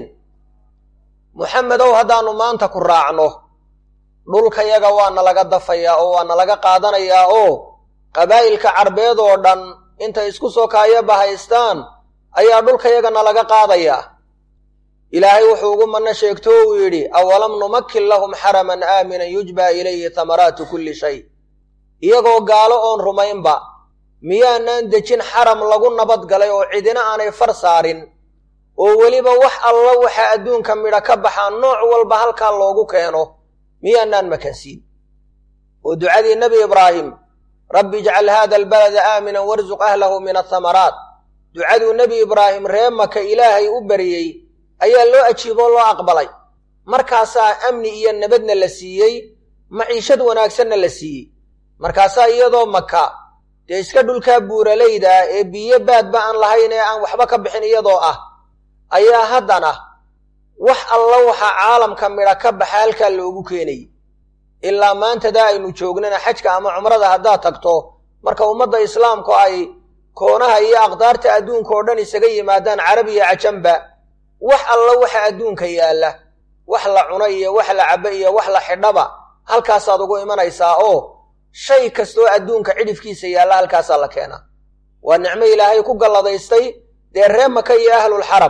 muxamedow haddaannu maanta ku raacno dhulkayaga waa nalaga dafayaa oo waa nalaga qaadanayaa oo qabaa'ilka carbeed oo dhan intay isku soo kaaya bahaystaan ayaa dhulkayaga nalaga qaadayaa ilaahay wuxuu ugu manno sheegto o uu yidhi awalam numakin lahum xaraman aaminan yujba ilayhi tamaraatu kulli shay iyagoo gaalo oon rumaynba miyaanaan dejin xaram lagu nabadgalay oo cidina aanay far saarin oo weliba wax alla waxaa adduunka midha ka baxaa nooc walba halkaa loogu keeno miyaanaan makansiin oo ducadii nebi ibraahim rabbi ijcal haada albalada aaminan warsuq ahlahu min athamaraat ducaduu nebi ibraahim ree maka ilaahay u baryey ayaa loo ajiiboo loo aqbalay markaasaa amni iyo nabadna la siiyey maciishad wanaagsanna la siiyey markaasaa iyadoo maka dee iska dhulkaa buuralayda ah ee biyo baadba aan lahayn ee aan waxba ka bixin iyadoo ah ayaa haddana wax alla waxa caalamka midha ka baxa halkaa loogu keenayay ilaa maantadaa aynu joognana xajka ama cumrada haddaad tagto marka ummadda islaamku ay koonaha iyo aqdaarta adduunka oo dhan isaga yimaadaan carab iyo cajamba wax alla waxa adduunka yaalla wax la cuno iyo wax la cabbo iyo wax la xidhaba halkaasaad ugu imanaysaa oo shay kastoo adduunka cidhifkiisa yaalla halkaasaa la keenaa waa nicmo ilaahay ku galladaystay dee ree maka iyo ahlulxaram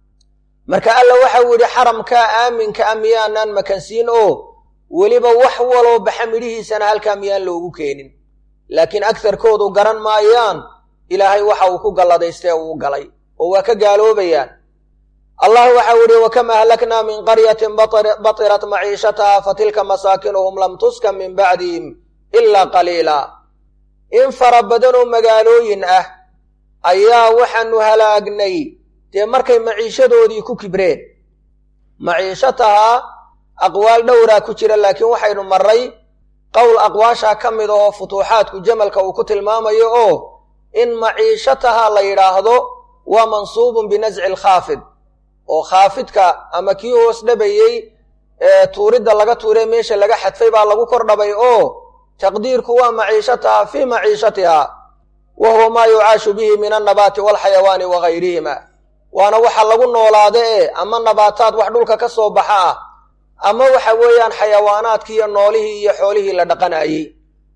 marka alla waxau yidhi xaramkaa aaminka a miyaanaan makansiin oo weliba wax waloo baxa midhihiisana halkaa miyaan loogu keenin laakiin agtarkoodu garan maayaan ilaahay waxa uu ku galladaystay uu galay oo waa ka gaaloobayaan allah waxau yidhi wakam ahlaknaa min qaryatin batirat maciishataha fatilka masaakinuhum lam tuskan min bacdihim ilaa qaliila in fara badanoo magaalooyin ah ayaa waxaanu halaagnay dee markay maciishadoodii ku kibreen maciishataha aqwaal dhowraa ku jira laakiin waxaynu marray qowl aqwaashaa ka mid ahoo futuuxaadku jamalka uu ku tilmaamayo oo in maciishataha la yidhaahdo waa mansuubun binasci alkhaafid oo khaafidka ama kii hoos dhabayey ee tuuridda laga tuuree meesha laga xadfay baa lagu kor dhabay oo taqdiirku waa maciishataha fii maciishatiha wa huwa maa yucaashu bihi min annabaati waalxayawaani wa gayrihima waana waxa lagu noolaada ee ama nabaataad wax dhulka ka soo baxa ah ama waxa weeyaan xayawaanaadkii iyo noolihii iyo xoolihii la dhaqanayey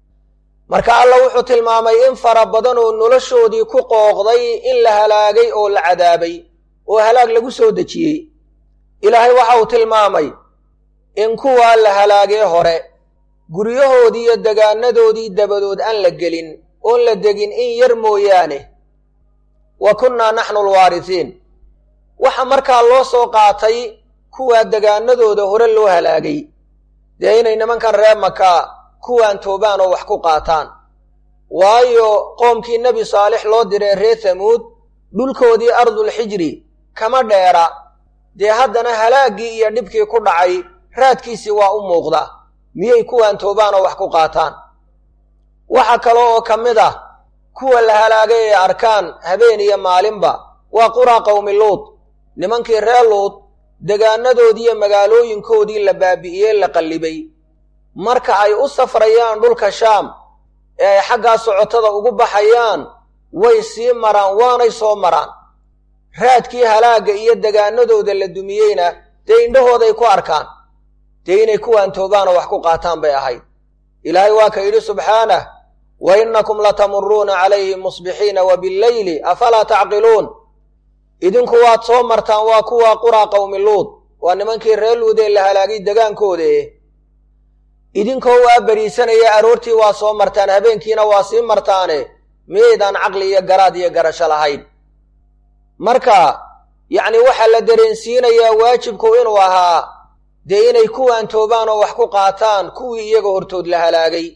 marka alla wuxuu tilmaamay in fara badan oo noloshoodii ku qooqday in la halaagay oo la cadaabay oo halaag lagu soo dejiyey ilaahay waxa uu tilmaamay in kuwaa la halaagee hore guryahoodii iyo degaanadoodii dabadood aan la gelin oon la degin in yar mooyaane wa kunnaa naxnu alwaarisiin waxa markaa loo soo qaatay kuwaa degaanadooda hore loo halaagay dee inay nimankan reer maka kuwaan toobaan oo wax ku qaataan waayo qoomkii nebi saalix loo diray reer hamuud dhulkoodii ardulxijri kama dheera dee haddana halaaggii iyo dhibkii ku dhacay raadkiisii waa u muuqda miyay kuwaan toobaan oo wax ku qaataan waxa kale oo ka mid ah kuwa la halaagay ee arkaan habeen iyo maalinba waa quraa qowmi luud nimankii reer luud degaanadoodii iyo magaalooyinkoodii la baabi'iyey la qallibay marka ay u safrayaan dhulka shaam ee ay xaggaa socotada ugu baxayaan way sii maraan waanay soo maraan raadkii halaagga iyo degaanadooda la dumiyeyna dee indhahooday ku arkaan dee inay kuwaan toobaanoo wax ku qaataan bay ahayd ilaahay waa ka yidhi subxaanah wa innakum latamuruuna calayhim musbixiina wa billeyli afalaa tacqiluun idinku waad soo martaan waa kuwa quraa qowmi luud waa nimankii reer luud ee la halaagay degaankooda eh idinkoo waa beriisanaya aroortii waa soo martaan habeenkiina waa sii martaane miyaydaan caqli iyo garaad iyo garasho lahayn marka yacni waxaa la dareensiinayaa waajibku inuu ahaa dee inay kuwaan toobaan oo wax ku qaataan kuwii iyaga hortood la halaagay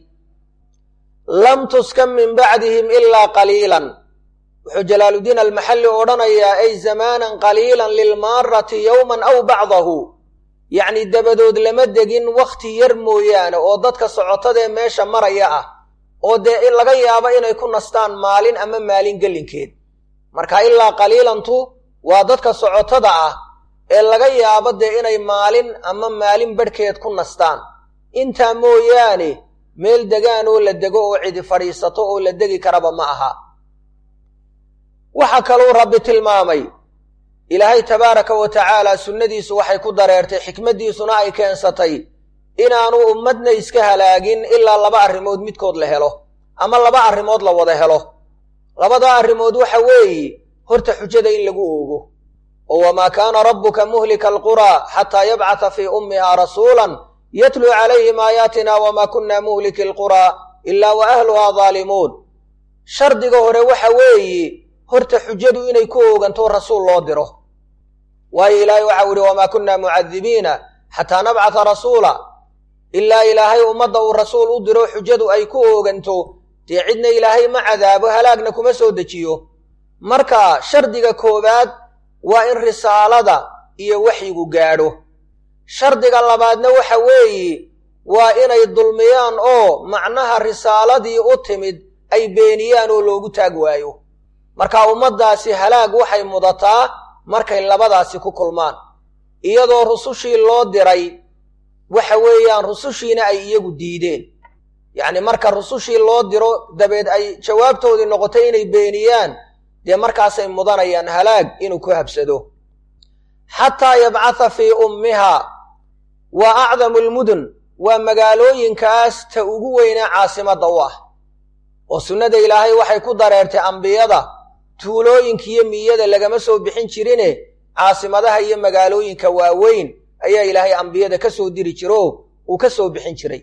lam tuskan min bacdihim ilaa qaliilan wuxuu jalaaluddiin almaxalli odhanayaa ay zamaanan qaliilan lilmaarati yowman aw bacdahu yacni dabadood lama degin wakhti yar mooyaane oo dadka socotadee meesha maraya ah oo dee laga yaabo inay ku nastaan maalin ama maalin gelinkeed marka ilaa qaliilantu waa dadka socotada ah ee laga yaabo dee inay maalin ama maalin badhkeed ku nastaan intaa mooyaane meel degaan oo la dego oo cidi fadhiisato oo la degi karaba ma aha waxaa kaluu rabbi tilmaamay ilaahay tabaaraka wa tacaala sunnadiisu waxay ku dareertay xikmaddiisuna ay keensatay inaanu ummadna iska halaagin ilaa laba arrimood midkood la helo ama laba arrimood la wada helo labada arrimood waxa weeye horta xujada in lagu oogo oo wamaa kaana rabbuka muhlika alquraa xataa yabcata fii ummihaa rasuulan yatluu calayhim aayaatina wamaa kunna muhliki alquraa ilaa wa ahluhaa daalimuun shardiga hore waxa weeye horta xujadu inay ku ooganto rasuul loo diro waayo ilaahay waxau ihi wamaa kunna mucadibiina xataa nabcata rasuula ilaa ilaahay ummadda uu rasuul u diro xujadu ay ku ooganto dee cidna ilaahay ma cadaabo halaagna kuma soo dejiyo marka shardiga koowaad waa in risaalada iyo waxyigu gaadho shardiga labaadna waxa weeye waa inay dulmiyaan oo macnaha risaaladii u timid ay beeniyaan oo loogu taag waayo marka ummaddaasi halaag waxay mudataa markay labadaasi ku kulmaan iyadoo rusushii loo diray waxa weeyaan rusushiina ay iyagu diideen yacni marka rusushii loo diro dabeed ay jawaabtoodii noqotay inay beeniyaan dee markaasay mudanayaan halaag inuu ku habsado xataa yabcatha fii ummiha waa acdamu lmudun waa magaalooyinkaas ta ugu weynee caasimadda u ah oo sunnada ilaahay waxay ku dareertay ambiyada tuulooyinka iyo miyada lagama soo bixin jirine caasimadaha iyo magaalooyinka waaweyn ayaa ilaahay ambiyada ka soo diri jiro uu ka soo bixin jiray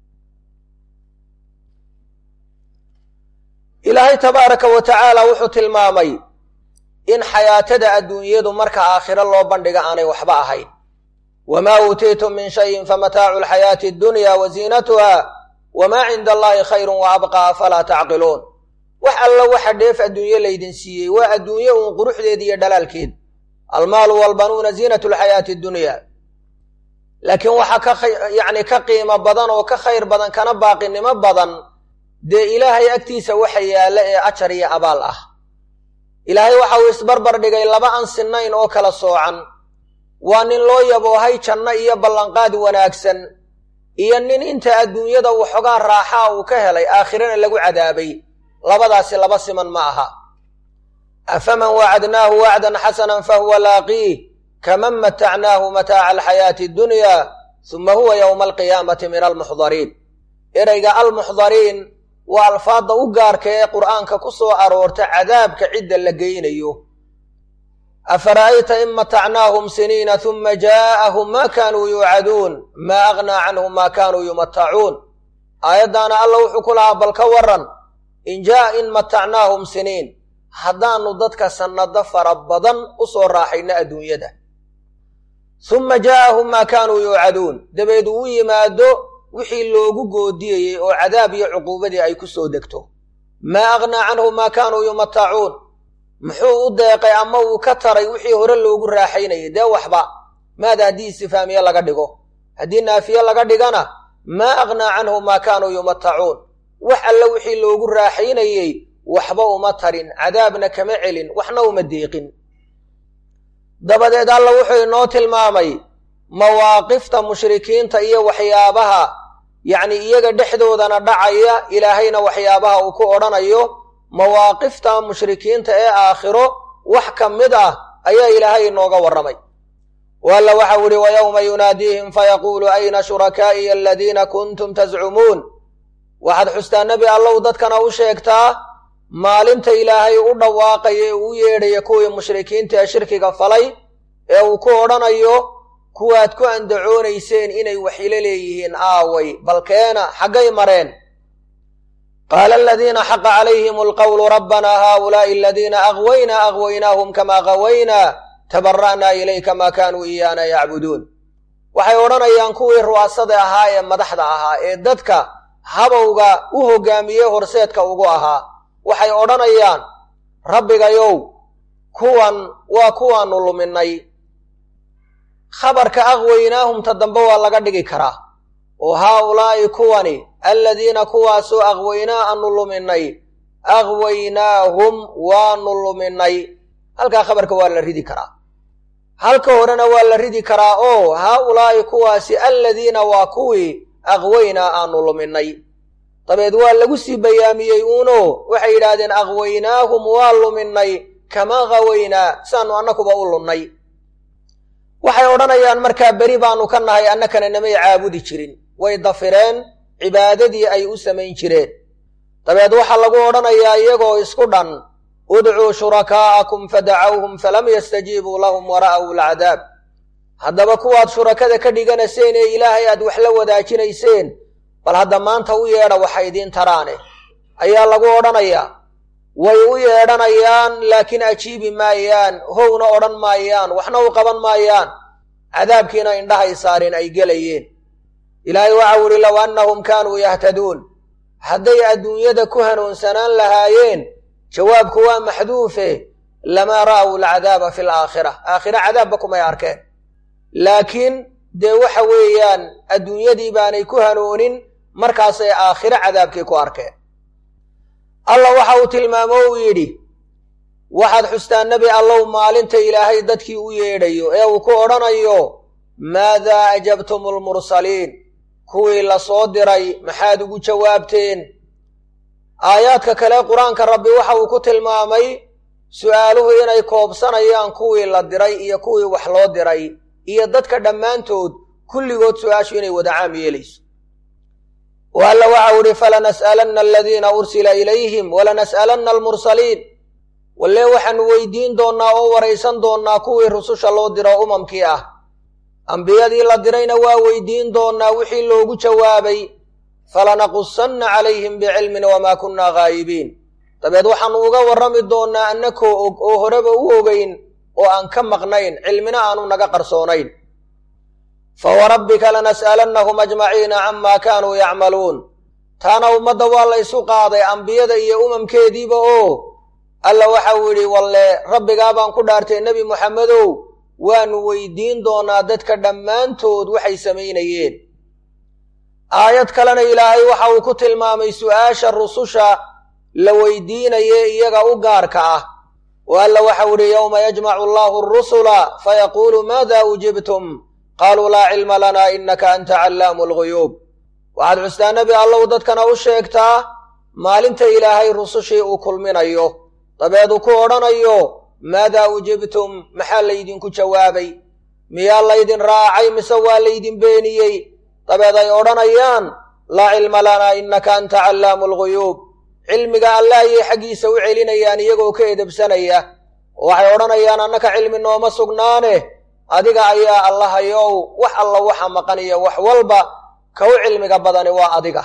ilaahay tabaaraka wa tacaala wuxuu tilmaamay in xayaatada adduunyadu marka aakhiro loo bandhiga aanay waxba ahayn wamaa uutiitum min shayin famataacu alxayaati addunya wa ziinatuha wamaa cinda allaahi khayrun wa abqaa afalaa tacqiluun wax alla waxa dheef adduunye laydin siiyey waa adduunye uun quruxdeed iyo dhalaalkeed almaalu walbanuuna ziinatu lxayaati addunya laakiin waxaa ka yacni ka qiimo badan oo ka khayr badan kana baaqinimo badan dee ilaahay agtiisa waxa yaalla ee ajar iyo abaal ah ilaahay waxa uu isbarbar dhigay laba aan sinnayn oo kala soocan waa nin loo yaboohay janno iyo ballanqaad wanaagsan iyo nin inta adduunyada waxoogaa raaxaa uu ka helay aakhirana lagu cadaabay labadaasi laba siman ma aha afaman wacadnaahu wacdan xasanan fahuwa laaqiih kaman matacnaahu mataaca alxayaati addunya suma huwa yowma alqiyaamati min almuxdariin ereyga almuxdariin waa alfaadda u gaarka ee qur'aanka ku soo aroorta cadaabka cidda la geynayo afara'ayta in matacnaahum siniina huma jaa'ahum maa kaanuu yuucaduun maa aghnaa canhum maa kaanuu yumatacuun aayaddaana alla wuxuu ku lahaa bal ka waran in jaa'a in matacnaahum siniin haddaannu dadka sannado fara badan u soo raaxayno adduunyada summa jaa'ahum maa kaanuu yuucaduun dabeed uu yimaado wixii loogu goodiyeyey oo cadaab iyo cuquubadii ay ku soo degto maa aghnaa canhum maa kaanuu yumatacuun muxuu u deeqay ama uu ka taray wixii hore loogu raaxaynayay dee waxba maada haddii istifaamiye laga dhigo haddii naafiye laga dhigana maa aghnaa canhum maa kaanuu yumatacuun wax alle wixii loogu raaxaynayey waxba uma tarin cadaabna kama celin waxna uma deeqin dabadeed alla wuxuu inoo tilmaamay mawaaqifta mushrikiinta iyo waxyaabaha yacni iyaga dhexdoodana dhacaya ilaahayna waxyaabaha uu ku odhanayo mawaaqifta mushrikiinta ee aakhiro wax ka mid ah ayaa ilaahay inooga warramay walla waxau ihi wa yowma yunaadiihim fayaquulu ayna shurakaa'iya aladiina kuntum tascumuun waxaad xustaa nebi allow dadkana u sheegtaa maalinta ilaahay u dhawaaqaya ee uu yeedhaya kuwii mushrikiinta ee shirkiga falay ee uu ku odhanayo kuwaad ku andacoonayseen inay waxilo leeyihiin aaway balkeena xaggay mareen qaala aladiina xaqa calayhim alqawlu rabbanaa haaulaa'i aladiina agwaynaa agwaynaahum kamaa gawaynaa tabara'naa ilayka maa kaanuu iyaana yacbuduun waxay odhanayaan kuwii ru'aasada ahaa ee madaxda ahaa ee dadka habowga u hoggaamiyey horseedka ugu ahaa waxay odhanayaan rabbigayow kuwan waa kuwaannu luminay khabarka aqwaynaahumta dambe waa laga dhigi karaa oo haaulaa'i kuwani aladiina kuwaasoo aqwaynaa aanu luminay aqwaynaahum waanu luminay halkaa khabarka waa la ridi karaa halka horena waa la ridi karaa oo haa ulaa'i kuwaasi alladiina waa kuwii aqwaynaa aanu luminay dabeed waa lagu sii bayaamiyey uuno waxay yidhaahdeen aqwaynaahum waa luminay kamaa qawaynaa saanu annakuba u lunnay waxay odhanayaan markaa beri baanu ka nahay annakana namay caabudi jirin way dafireen cibaadadii ay u samayn jireen dabeed waxaa lagu odhanayaa iyagoo isku dhan udcuu shurakaa'akum fadacawhum falam yastajiibuu lahum wara'aw alcadaab haddaba kuwaad shurakada ka dhiganayseen ee ilaahay aad wax la wadaajinayseen bal hadda maanta u yeedha waxa idiin taraane ayaa lagu odhanayaa way u yeedhanayaan laakiin ajiibi maayaan howna odhan maayaan waxna u qaban maayaan cadaabkiina indhahay saareen ay gelayeen ilaahay waxau idhi low annahum kaanuu yahtaduun hadday adduunyada ku hanuunsanaan lahaayeen jawaabku waa maxduufe lamaa ra'aw alcadaaba fi alaakhira aakhira cadaabba kumay arkeen laakiin dee waxa weeyaan adduunyadii baanay ku hanuunin markaasay aakhiro cadaabkii ku arkeen allah waxa uu tilmaamo uu yidhi waxaad xustaan nebi allow maalinta ilaahay dadkii u yeedhayo ee uu ku odhanayo maadaa ajabtum almursaliin kuwii la soo diray maxaad ugu jawaabteen aayaadka kale qur-aanka rabbi waxa uu ku tilmaamay su'aaluhu inay koobsanayaan kuwii la diray iyo kuwii wax loo diray iyo dadka dhammaantood kulligood su-aashu inay wada caam yeelayso o alla waxau idhi falanas'alanna aladiina ursila ilayhim walanas'alanna almursaliin walle waxaanu weydiin doonnaa oo waraysan doonnaa kuwii rususha loo diro umamkii ah ambiyadii la dirayna waa weydiin doonnaa wixii loogu jawaabay falanaqusanna calayhim bicilmin wamaa kunnaa gaayibiin dabeed waxaannu uga warrami doonnaa annakoo og oo horeba u ogeyn oo aan ka maqnayn cilmina aanu naga qarsoonayn fawarabbika lanas'alannahum ajmaciina camaa kaanuu yacmaluun taana ummadda waa la ysu qaaday ambiyada iyo umamkeediiba oo alla waxau yidhi walle rabbigaa baan ku dhaartay nebi moxamedow waanu weydiin doonaa dadka dhammaantood waxay samaynayeen aayad kalena ilaahay waxa uu ku tilmaamay su'aasha rususha la weydiinaye iyaga u gaarka ah oo alla waxau idhi yowma yajmacu allahu arusula fayaquulu maada ujibtum qaaluu laa cilma lanaa innaka anta callaamu alguyuub waxaad xustaa nebi allow dadkana u sheegtaa maalinta ilaahay rusushii uu kulminayo dabeed uu ku odhanayo maadaa ujibtum maxaa laydinku jawaabay miyaa laydin raacay mise waa laydin beeniyey dabeed ay odhanayaan laa cilma lanaa innaka anta callaamu alguyuub cilmiga alla ayay xaggiisa u celinayaan iyagoo ka edebsanaya oo waxay odhanayaan annaka cilmi nooma sugnaane adiga ayaa allahayow wax alla waxa maqan iyo wax walba ka u cilmiga badani waa adiga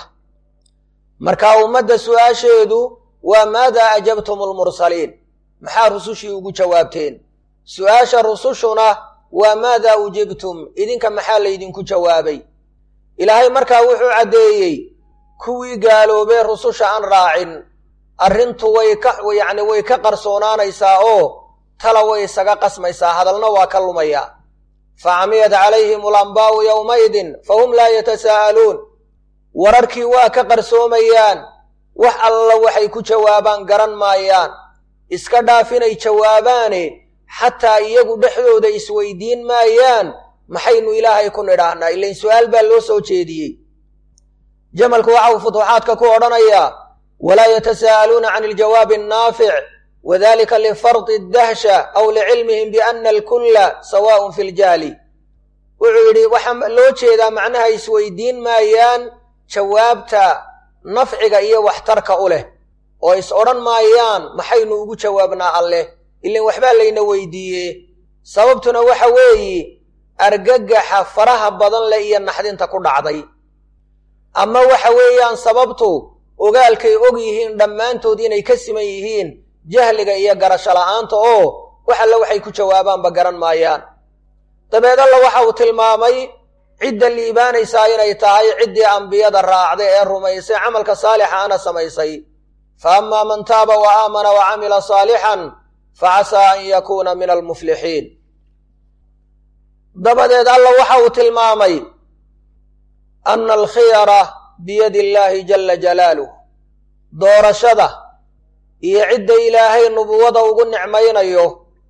marka ummadda su'aasheedu waa maadaa ajabtum almursaliin maxaa rusushii ugu jawaabteen su'aasha rusushuna waa maadaa ujibtum idinka maxaa laydinku jawaabay ilaahay markaa wuxuu caddeeyey kuwii gaaloobee rususha aan raacin arrintu way ka yacni way ka qarsoonaanaysaa oo tala way isaga qasmaysaa hadalna waa ka lumayaa fa camiyat calayhim alambaa'u yowmaydin fahum laa yatasaa'aluun wararkii waa ka qarsoomayaan wax alla waxay ku jawaabaan garan maayaan iska dhaaf inay jawaabaane xataa iyagu dhexdooda isweydiin maayaan maxaynu ilaahay ku nidhaahnaa ilain su'aal baa loo soo jeediyey jamalku waxa uu futuuxaadka ku odhanayaa walaa yatasaa'aluuna can iljawaabi annaafic wadalika lifardi addahsha aw licilmihim biana alkulla sawaaءun fi ljahli wuxuu yidhi waxaa loo jeedaa macnaha isweydiin maayaan jawaabta nafciga iyo waxtarka u leh oo is odhan maayaan maxaynu ugu jawaabnaa alleh ilan waxbaa layna weydiiye sababtuna waxa weeyi argagaxa faraha badan leh iyo naxdinta ku dhacday ama waxa weeyaan sababtu ogaalkay og yihiin dhammaantood inay ka siman yihiin jahliga iyo garasho la'aanta oo wax alle waxay ku jawaabaanba garan maayaan dabeed alla waxa uu tilmaamay cidda liibaanaysaa inay tahay ciddii ambiyada raacday ee rumaysay camalka saalixa ana samaysay fa ammaa man taaba wa aamana wa camila saalixan fa casaa an yakuuna min almuflixiin dabadeed alla waxa uu tilmaamay ana alkhiyara biyadi illaahi jalla jalaaluh doorashada iyo cidda ilaahay nubuwada ugu nicmaynayo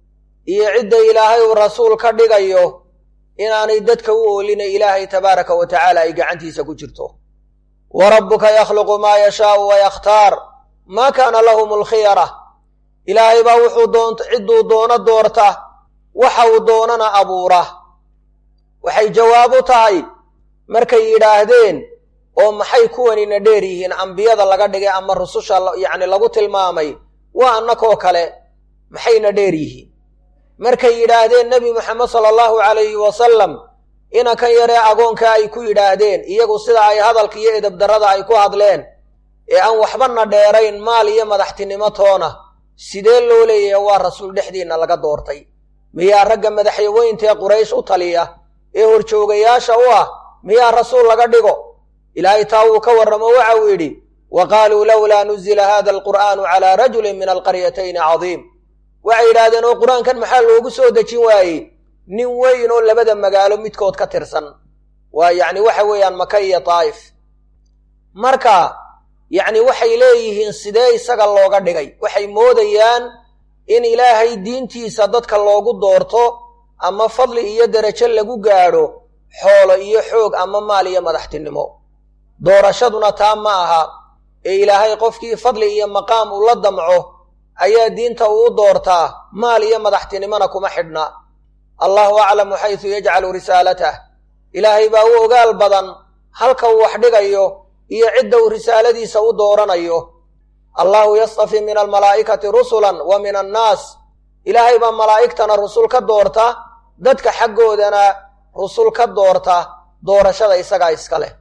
iyo cidda ilaahay uu rasuul ka dhigayo inaanay dadka u oolina ilaahay tabaaraka wa tacaala ay gacantiisa ku jirto wa rabbuka yakhluqu maa yashaau wa yakhtaar maa kaana lahum alkhiyara ilaahay baa wuxuu doont cidduu doono doorta waxa uu doonana abuura waxay jawaab u tahay markay yidhaahdeen oo maxay kuwanina dheer yihiin ambiyada laga dhigay ama rususha yacni lagu tilmaamay waa annakoo kale maxayna dheer yihiin markay yidhaahdeen nebi moxamed sala allahu calayhi wasalam inankan yaree agoonka ay ku yidhaahdeen iyagu sida ay hadalka iyo edabdarrada ay ku hadleen ee aan waxbana dheerayn maal iyo madaxtinimo toona sidee loo leeyahay waa rasuul dhexdiinna laga doortay miyaa ragga madaxyaweyntaee quraysh u taliya ee horjoogayaasha u ah miyaa rasuul laga dhigo ilaahay taa wuu ka warramo waxa uu yidhi wa qaaluu lowlaa nuzila hada alqur'aanu calaa rajulin min alqaryatayni cadiim waxay yidhaahdeen oo qur-aankan maxaa loogu soo dejin waayey nin weyn oo labada magaalo midkood ka tirsan waa yacni waxa weeyaan maka iyo daa'if marka yacni waxay leeyihiin sidee isaga looga dhigay waxay moodayaan in ilaahay diintiisa dadka loogu doorto ama fadli iyo derajo lagu gaadho xoolo iyo xoog ama maal iyo madaxtinimo doorashaduna taa ma aha ee ilaahay qofkii fadli iyo maqaam uu la damco ayaa diinta uu u doortaa maal iyo madaxtinimona kuma xidhna allahu aclamu xaysu yajcalu risaalatah ilaahay baa u ogaal badan halka uu wax dhigayo iyo cidda uu risaaladiisa u dooranayo allahu yastafi min almalaa'ikati rusulan wa min annaas ilaahay baa malaa'igtana rusul ka doorta dadka xaggoodana rusul ka doorta doorashada isagaa iska leh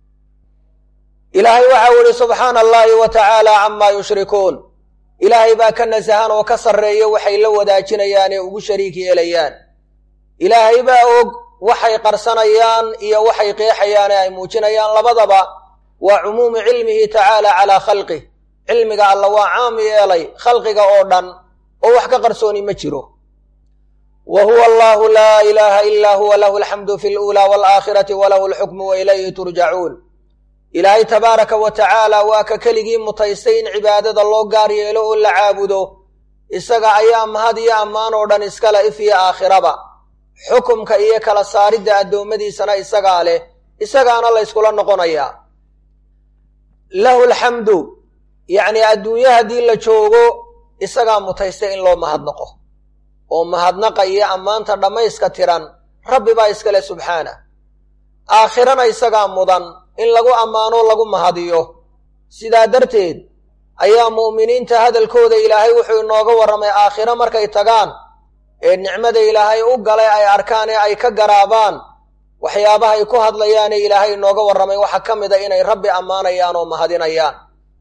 ilaahay waxau idhi subxaana allahi wa tacaala camaa yushrikuun ilaahay baa ka nasahan oo ka sarreeya waxay la wadaajinayaan ee ugu shariik yeelayaan ilaahay baa og waxay qarsanayaan iyo waxay qeexayaan ee ay muujinayaan labadaba waa cumuumu cilmihi tacaala calaa khalqih cilmiga alla waa caam yeelay khalqiga oo dhan oo wax ka qarsooni ma jiro wa huwa allahu laa ilaaha ilaa huwa lahu alxamdu fi luulaa waalaakhirati walahu alxukmu wa ilayhi turjacuun ilaahay tabaaraka wa tacaala waa ka keligii mutaystay in cibaadada loo gaar yeelo oo la caabudo isaga ayaa mahad iyo ammaan oo dhan iskale if iyo aakhiraba xukumka iyo kala saaridda addoommadiisana isagaa leh isagaana la yskula noqonayaa lahu alxamdu yacnii adduunye haddii la joogo isagaa mutaystay in loo mahadnaqo oo mahadnaqa iyo ammaanta dhammayska tiran rabbi baa iskale subxaana aakhirana isagaa mudan in lagu ammaano lagu mahadiyo sidaa darteed ayaa mu'miniinta hadalkooda ilaahay wuxuu inooga warramay aakhiro markay tagaan ee nicmada ilaahay u galay ay arkaan ee ay ka garaabaan waxyaabahay ku hadlayaanee ilaahay inooga warramay waxaa ka mid a inay rabbi ammaanayaan oo mahadinayaan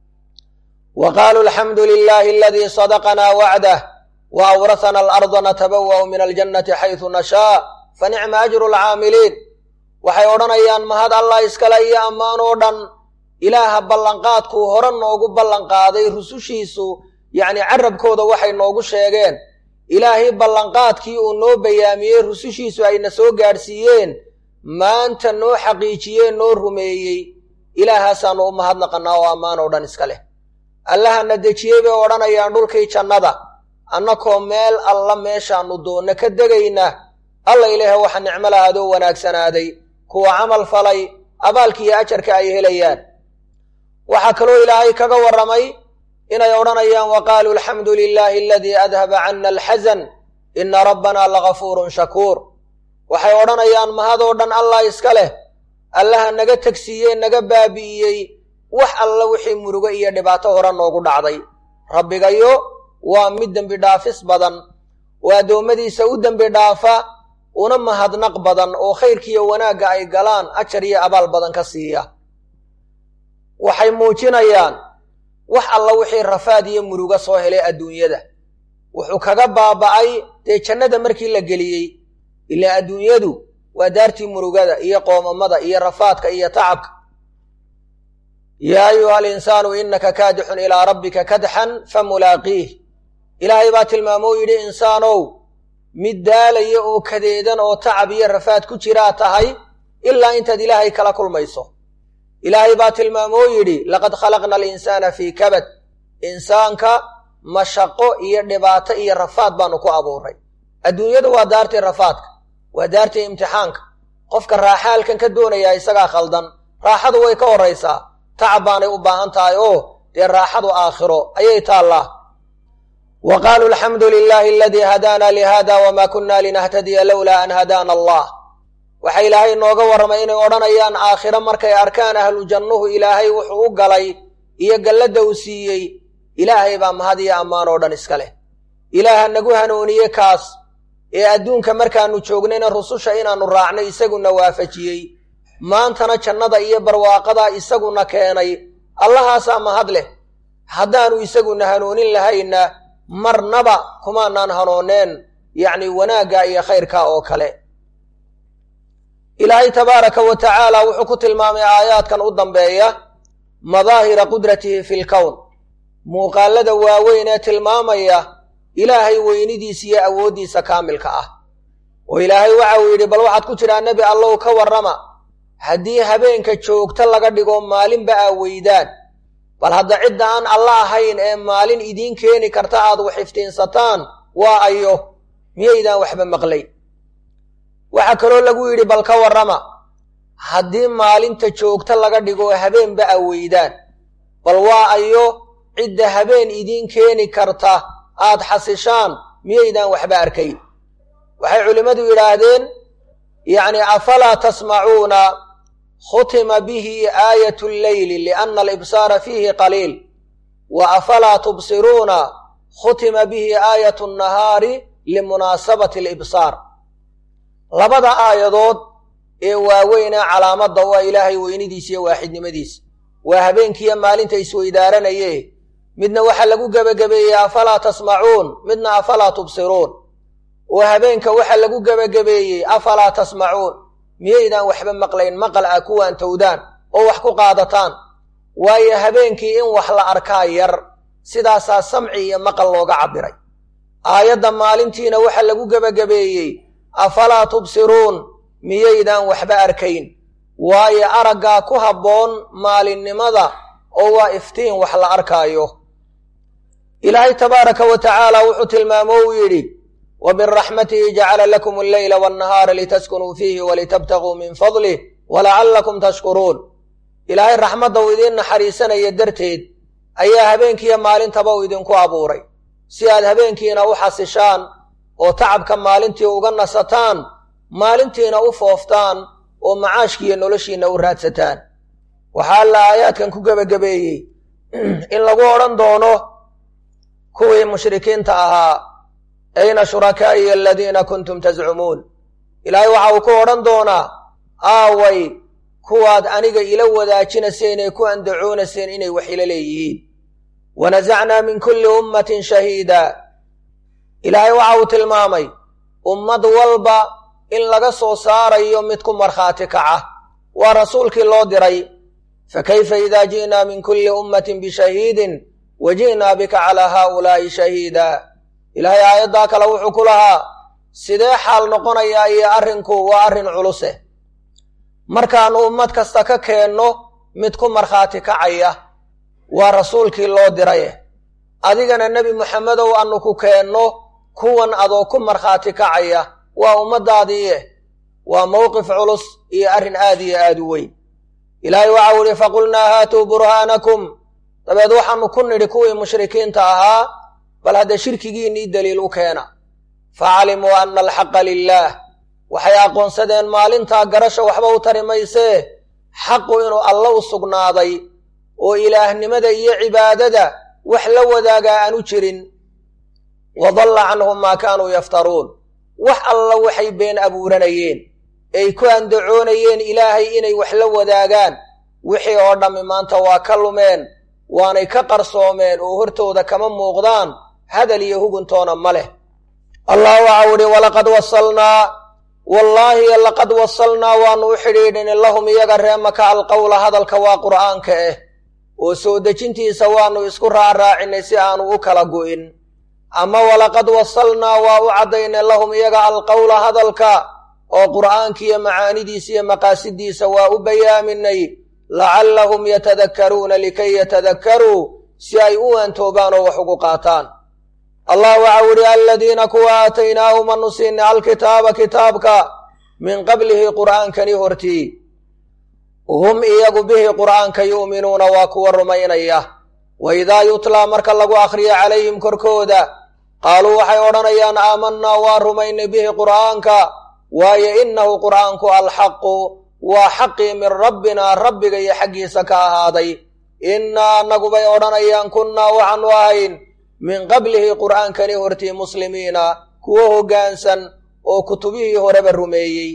wa qaaluu alxamdu lilaahi aladii sadaqanaa wacdah wa awrahana alarda natabawa'u min aljannati xaysu nashaa fa nicma ajru alcaamiliin waxay odhanayaan mahad allah iskale iyo ammaan oo dhan ilaaha ballanqaadkuu hore noogu ballanqaaday rusushiisu yacni carabkooda waxay noogu sheegeen ilaahay ballanqaadkii uu noo bayaamiyey rusushiisu ayna soo gaadhsiiyeen maanta noo xaqiijiyee noo rumeeyey ilaahaasaannu u mahadnaqannaa oo ammaan oo dhan iska leh allahana dejiyey bay odhanayaan dhulkii jannada annakoo meel alla meeshaannu doonno ka degayna alla ilaahe waxa nicmo lahaadoo wanaagsanaaday kuwa camal falay abaalkiiyo ajarka ay helayaan waxaa kaloo ilaahay kaga warramay inay odhanayaan wa qaaluu alxamdu lilaahi aladii adhaba cana alxasan ina rabbanaa lagafuurun shakuur waxay odhanayaan mahadoo dhan allah iska leh allaha naga tegsiiyey naga baabi'iyey wax alla wixii murugo iyo dhibaato hore noogu dhacday rabbigayo waa mid dembi dhaafis badan oo addoommadiisa u dembi dhaafa una mahadnaq badan oo khayrkiiyo wanaagga ay galaan ajar iyo abaal badan ka siiya waxay muujinayaan wax alla wixii rafaad iyo murugo soo helay adduunyada wuxuu kaga baaba'ay dee jannada markii la geliyey ilaa adduunyadu waa daartii murugada iyo qoomamada iyo rafaadka iyo tacabka yaa ayuha alinsaanu innaka kaadixun ilaa rabbika kadxan famulaaqiih ilaahay baa tilmaamoo yidhi insaanow mid daalaya oo kadeedan oo tacab iyo rafaad ku jiraa tahay ilaa intaad ilaahay kala kulmayso ilaahay baa tilmaamoo yidhi laqad khalaqna alinsaana fii kabad insaanka mashaqo iyo dhibaato iyo rafaad baanu ku abuuray adduunyadu waa daartii rafaadka waa daartii imtixaanka qofka raaxaalkan ka doonayaa isagaa khaldan raaxadu way ka horraysaa tacab baanay u baahan tahay oo dee raaxadu aakhiro ayay taallaa wa qaaluu alxamdu lilaahi aladii hadaana lihada wma kunna linahtadiya lowlaa an hadaana allah waxaa ilaahay nooga warramay inay odhanayaan aakhiro markay arkaan ahlu jannuhu ilaahay wuxuu u galay iyo galladda uu siiyey ilaahay baa mahad iyo ammaan oo dhan iska leh ilaaha nagu hanuuniye kaas ee adduunka markaannu joognayna rususha inaannu raacnay isaguna waafajiyey maantana jannada iyo barwaaqadaa isaguna keenay allahaasaa mahad leh haddaannu isaguna hanuunin lahayna marnaba kumaanaan hanooneen yacni wanaagga iyo khayrka oo kale ilaahay tabaaraka wa tacaala wuxuu ku tilmaamay aayaadkan u dambeeya madaahira qudratihi fi lkown muuqaallada waaweyn ee tilmaamaya ilaahay weynidiisa iyo awooddiisa kaamilka ah oo ilaahay waxa uu yidhi bal waxaad ku tidhaa nebi allow ka warrama haddii habeenka joogto laga dhigo maalinba aa weydaan bal hadda cidda aan alla ahayn ee maalin idiin keeni karta aad wax iftiinsataan waa ayo miyaydaan waxba maqlay waxaa kaloo lagu yidhi bal ka warrama haddii maalinta joogto laga dhigo habeenba aa weydaan bal waa ayo cidda habeen idiin keeni karta aad xasishaan miyaydaan waxba arkayn waxay culimmadu yidhaahdeen yacni afalaa tasmacuuna khutima bihi aayat lleyli lianna alibsaara fiihi qaliil wa afalaa tubsiruuna khutima bihi aayat nnahaari limunaasabati alibsaar labada aayadood ee waaweynaa calaamadda waa ilaahay weynidiisa iyo waaxidnimadiisa waa habeenkiiyo maalinta isweydaaranaye midna waxaa lagu gebagabeeyey afalaa tasmacuun midna afalaa tubsiruun oo habeenka waxaa lagu gebagabeeyey afalaa tasmacuun miyaydaan waxba maqlayn maqal ah kuwaan towdaan oo wax ku qaadataan waayo habeenkii in wax la arkaa yar sidaasaa samci iyo maqal looga cabbiray aayadda maalintiina waxaa lagu gebagabeeyey afalaa tubsiruun miyaydaan waxba arkayn waayo araggaa ku habboon maalinnimada oo waa iftiin wax la arkaayo ilaahay tabaaraka wa tacaala wuxuu tilmaamo uu yidhi wa biraxmatihi jacala lakum alleyla waannahaara litaskunuu fiihi walitabtaguu min fadlih walacallakum tashkuruun ilaahay raxmadda uu idiin naxariisanaya darteed ayaa habeenkiiyo maalintaba uu idinku abuuray si aad habeenkiina u xasishaan oo tacabka maalintii uga nasataan maalintiina u fooftaan oo macaashkiiyo noloshiinna u raadsataan waxaa alla aayaadkan ku gebagabeeyey in lagu odhan doono kuwii mushrikiinta ahaa ayna shurakaa'iy aladiina kuntum tascumuun ilaahay waxa uu ku odhan doonaa aaway kuwaad aniga ila wadaajinayseen ee ku andacoonayseen inay wax ila leeyihiin wanasacnaa min kulli ummatin shahiida ilaahay waxa uu tilmaamay ummad walba in laga soo saarayo mid ku markhaati kaca waa rasuulkii loo diray fakayfa idaa ji'naa min kulli ummatin bishahiidin wa ji'naa bika calaa haaulaa'i shahiida ilaahay aayaddaa kale wuxuu ku lahaa sidee xaal noqonayaa iyo arrinku waa arrin culuse markaannu ummad kasta ka keenno mid ku markhaati kacaya waa rasuulkii loo diraye adigana nebi moxamedow annu ku keenno kuwan adoo ku markhaati kacaya waa ummaddaadiiye waa mowqif culus iyo arrin aad iyo aad u weyn ilaahay waxau idhi faqulnaa haatuu burhaanakum dabeed waxaannu ku nidhi kuwii mushrikiinta ahaa bal hadda shirkigiinnii daliil u keena facalimuu anna alxaqa lilaah waxay aqoonsadeen maalintaa garasha waxba u tari maysee xaqu inuu alla u sugnaaday oo ilaahnimada iyo cibaadada wax la wadaagaa aanu jirin wa dalla canhum maa kaanuu yaftaruun wax alla waxay been abuuranayeen ay ku andacoonayeen ilaahay inay wax la wadaagaan wixii oo dhammi maanta waa ka lumeen waanay ka qarsoomeen oo hortooda kama muuqdaan hadal iyo huguntoona ma leh allah waxau idhi walaqad wasalnaa wallaahi laqad wasalnaa waannu u xidhiidhin lahum iyaga reemaka alqowla hadalka waa qur'aanka ah oo soo dejintiisa waannu isku raacraacinay si aanu u kala gu'in ama walaqad wasalnaa waa u caddaynay lahum iyaga alqowla hadalka oo qur'aankiiyo macaanidiisa iyo maqaasidiisa waa u bayaaminay lacallahum yatadakkaruuna likay yatadakkaruu si ay u waantoobaan oo wax ugu qaataan allah waxau ihi aladiina kuwa aataynaahum anu siinay alkitaaba kitaabka min qablihi qur'aankani hortii hum iyagu bihi qur'aanka yu'minuuna waa kuwa rumaynaya wa idaa yutlaa marka lagu akhriyo calayhim korkooda qaaluu waxay odhanayaan aamanaa waa rumaynay bihi qur'aanka waayo innahu qur'aanku alxaqu waa xaqii min rabbina rabbiga iyo xaggiisa ka ahaaday innaa annagubay odhanayaan kunnaa waxaanu ahayn min qablihi qur'aankani hortii muslimiina kuwo hoggaansan oo kutubihii horeba rumeeyey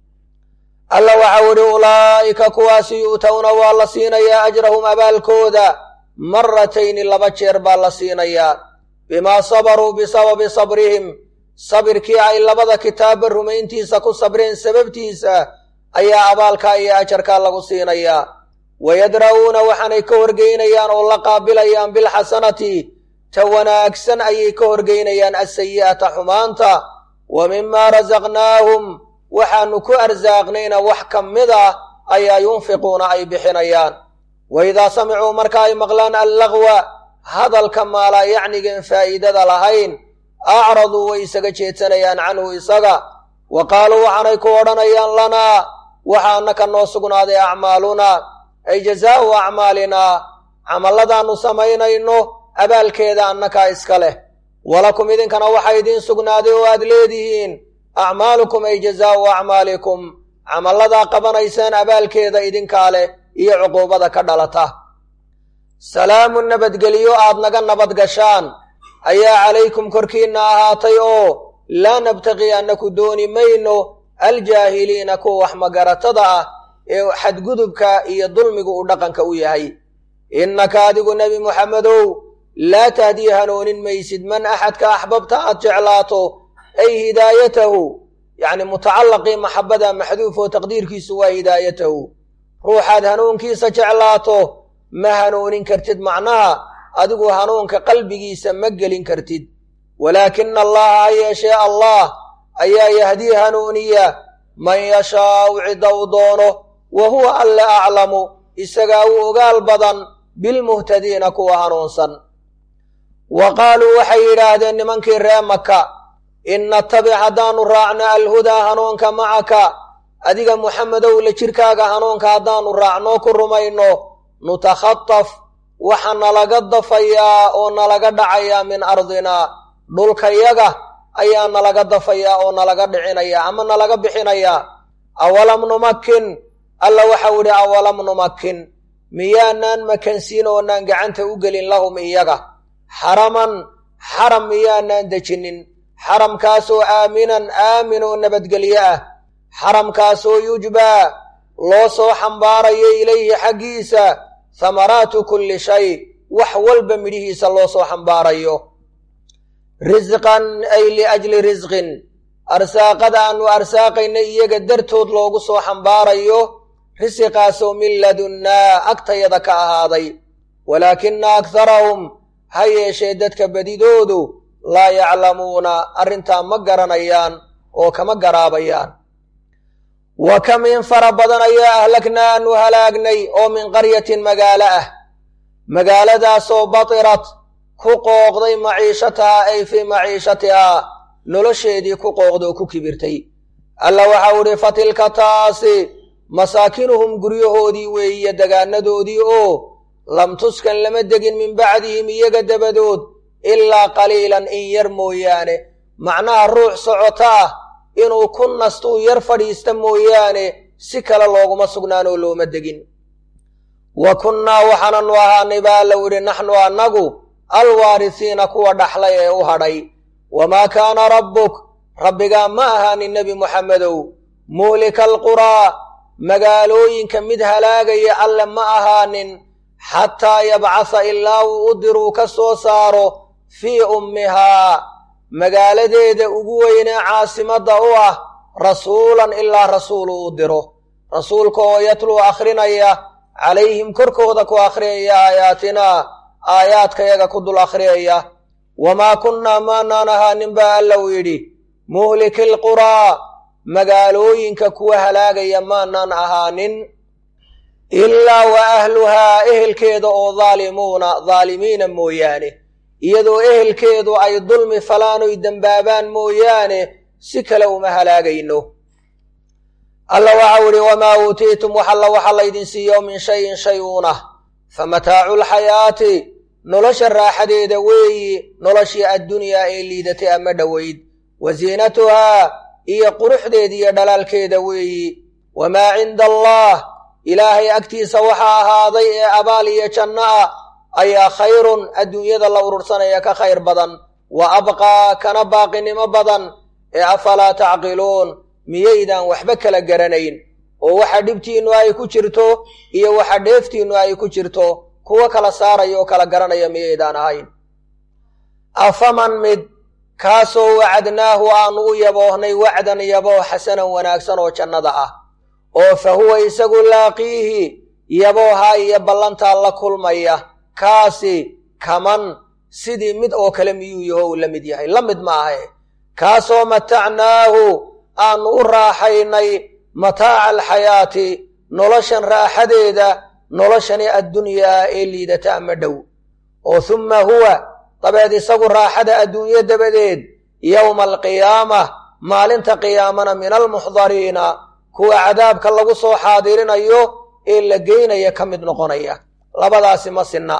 alla waxau idhi ulaa'ika kuwaasi yu'towna waa la siinayaa ajrahum abaalkooda maratayni laba jeer baa la siinayaa bimaa sabaruu bisababi sabrihim sabirkii ay labada kitaabba rumayntiisa ku sabreen sababtiisa ayaa abaalkaa iyo ajarkaa lagu siinayaa wayadra'uuna waxaanay ka horgeynayaan oo la qaabilayaan bilxasanati ta wanaagsan ayay ka horgeynayaan asayi'ata xumaanta wa mimaa rasaqnaahum waxaanu ku arsaaqnayna wax ka mid ah ayaa yunfiquuna ay bixinayaan wa idaa samicuu marka ay maqlaan allagwa hadalka maalaa yacnigan faa'iidada lahayn acraduu way isaga jeedsanayaan canhu isaga wa qaaluu waxaanay ku odhanayaan lanaa waxa annaka noo sugnaaday acmaalunaa ay jazaa'u acmaalinaa camalladaannu samaynayno abaalkeeda annakaa iska leh walakum idinkana waxaa idiin sugnaaday oo aad leedihiin acmaalukum ay jazaa'u acmaalikum camalladaa qabanaysaan abaalkeeda idinkaa leh iyo cuquubada ka dhalata salaamu nabadgelyo aad naga nabad gashaan ayaa calaykum korkiinna ahaatay oo laa nabtaqi annaku dooni mayno aljaahiliina kuwa wax magaratada ah ee xadgudubka iyo dulmigu uu dhaqanka u yahay innaka adigu nebi muxamedow laa tahdii hanoonin maysid man axadka axbabta aad jeclaato ay hidaayatahu yacni mutacallaqii maxabada maxduuf oo taqdiirkiisu waa hidaayatahu ruuxaad hanuunkiisa jeclaato ma hanuunin kartid macnaha adigu hanuunka qalbigiisa ma gelin kartid walaakina allaha ha yeeshee allah ayaa yahdii hanuuniya man yashaau cidda uu doono wa huwa alle aclamu isagaa u ogaal badan bilmuhtadiina kuwa hanuunsan wa qaaluu waxay yidhaahdeen nimankii ree maka in natabic haddaannu raacno alhudaa hanuunka macaka adiga muxamedow la jirkaaga hanuunka haddaannu raacnoo ku rumayno nutakhataf waxa nalaga dafayaa oo nalaga dhacayaa min ardinaa dhulkayaga ayaa nalaga dafayaa oo nalaga dhicinayaa ama nalaga bixinayaa awalam numakin alla waxau idhi awalam numakin miyaanaan makansiin oonaan gacanta u gelin lahum iyaga xaraman xaram miyaanaan dejinin xaramkaasoo aaminan aamin oo nabadgelyo ah xaramkaasoo yujbaa loo soo xambaarayo ilayhi xaggiisa hamaraatu kulli shay wax walba midhihiisa loo soo xambaarayo risqan ay liajli risqin arsaaqada aanu arsaaqayna iyaga dartood loogu soo xambaarayo risiqaasoo min ladunnaa agtayada ka ahaaday walaakina akharahum ha yeeshee dadka badidoodu laa yaclamuuna arrintaa ma garanayaan oo kama garaabayaan wa kam in fara badan ayaa ahlagnaa aanu halaagnay oo min qaryatin magaalo ah magaaladaasoo batirat ku qooqday maciishataha ay fii maciishatihaa nolosheedii ku qooqda oo ku kibirtay alla waxau idhi fatilka taasi masaakinuhum guryahoodii weeye degaanadoodii oo lam tuskan lama degin min bacdihim iyaga dabadood ilaa qaliilan in yar mooyaane macnaha ruux socota ah inuu ku nastuu yar fadhiista mooyaane si kale looguma sugnaanoo looma degin wa kunnaa waxaananu ahaanay baa allow idhi naxnu annagu alwaarisiina kuwa dhaxlay ee u hadhay wamaa kaana rabbuk rabbigaa ma ahaanin nebi muxammedow muhlika alquraa magaalooyinka mid halaagaya alle ma ahaanin xataa yabcasa ilaa uu u diruu ka soo saaro fii ummihaa magaaladeeda ugu weynee caasimadda u ah rasuulan ilaa rasuulu u diro rasuulka oo yatluu akhrinaya calayhim korkooda ku akhriyaya aayaatinaa aayaadkayaga ku dul akhriyaya wamaa kunnaa maanaan ahaanin baa alla uu yidhi muhliki lquraa magaalooyinka kuwa halaagaya maanaan ahaanin ilaa wa ahluhaa ehelkeeda oo daalimuuna daalimiina mooyaane iyadoo ehelkeedu ay dulmi falaanoy dembaabaan mooyaane si kale uma halaagayno alla waxau idhi wamaa uutiitum wax alla waxa laydin siiyo min shayin shay uunah fa mataacu lxayaati nolosha raaxadeeda weeyi noloshii addunyaa ee liidatay ama dhoweyd wa ziinatuhaa iyo quruxdeeda iyo dhalaalkeeda weeyi wamaa cinda allah ilaahay agtiisa waxaa ahaaday ee abaal iyo janno ah ayaa khayrun adduunyada la urursanaya ka khayr badan wa abqaa kana baaqinimo badan ee afalaa tacqiluun miyaydaan waxba kala garanayn oo waxa dhibtiinnu ay ku jirto iyo waxa dheeftiinnu ay ku jirto kuwo kala saaraya oo kala garanaya miyaydaan ahayn afaman mid kaasoo wacadnaahu aanu u yaboohnay wacdan yabooh xasanan wanaagsan oo jannada ah oo fa huwa isagu laaqiihi yabooha iyo ballantaa la kulmaya kaasi kaman sidii mid oo kale miyuu yaho uu la mid yahay la mid ma ahe kaasoo matacnaahu aanu u raaxaynay mataaca alxayaati noloshan raaxadeeda noloshani addunyaa ee liidata ama dhow oo humma huwa dabeed isagu raaxada adduunyo dabadeed yowma alqiyaamah maalinta qiyaamana min almuxdariina kuwa cadaabka lagu soo xaadirinayo ee la geynaya ka mid noqonaya labadaasi ma sinna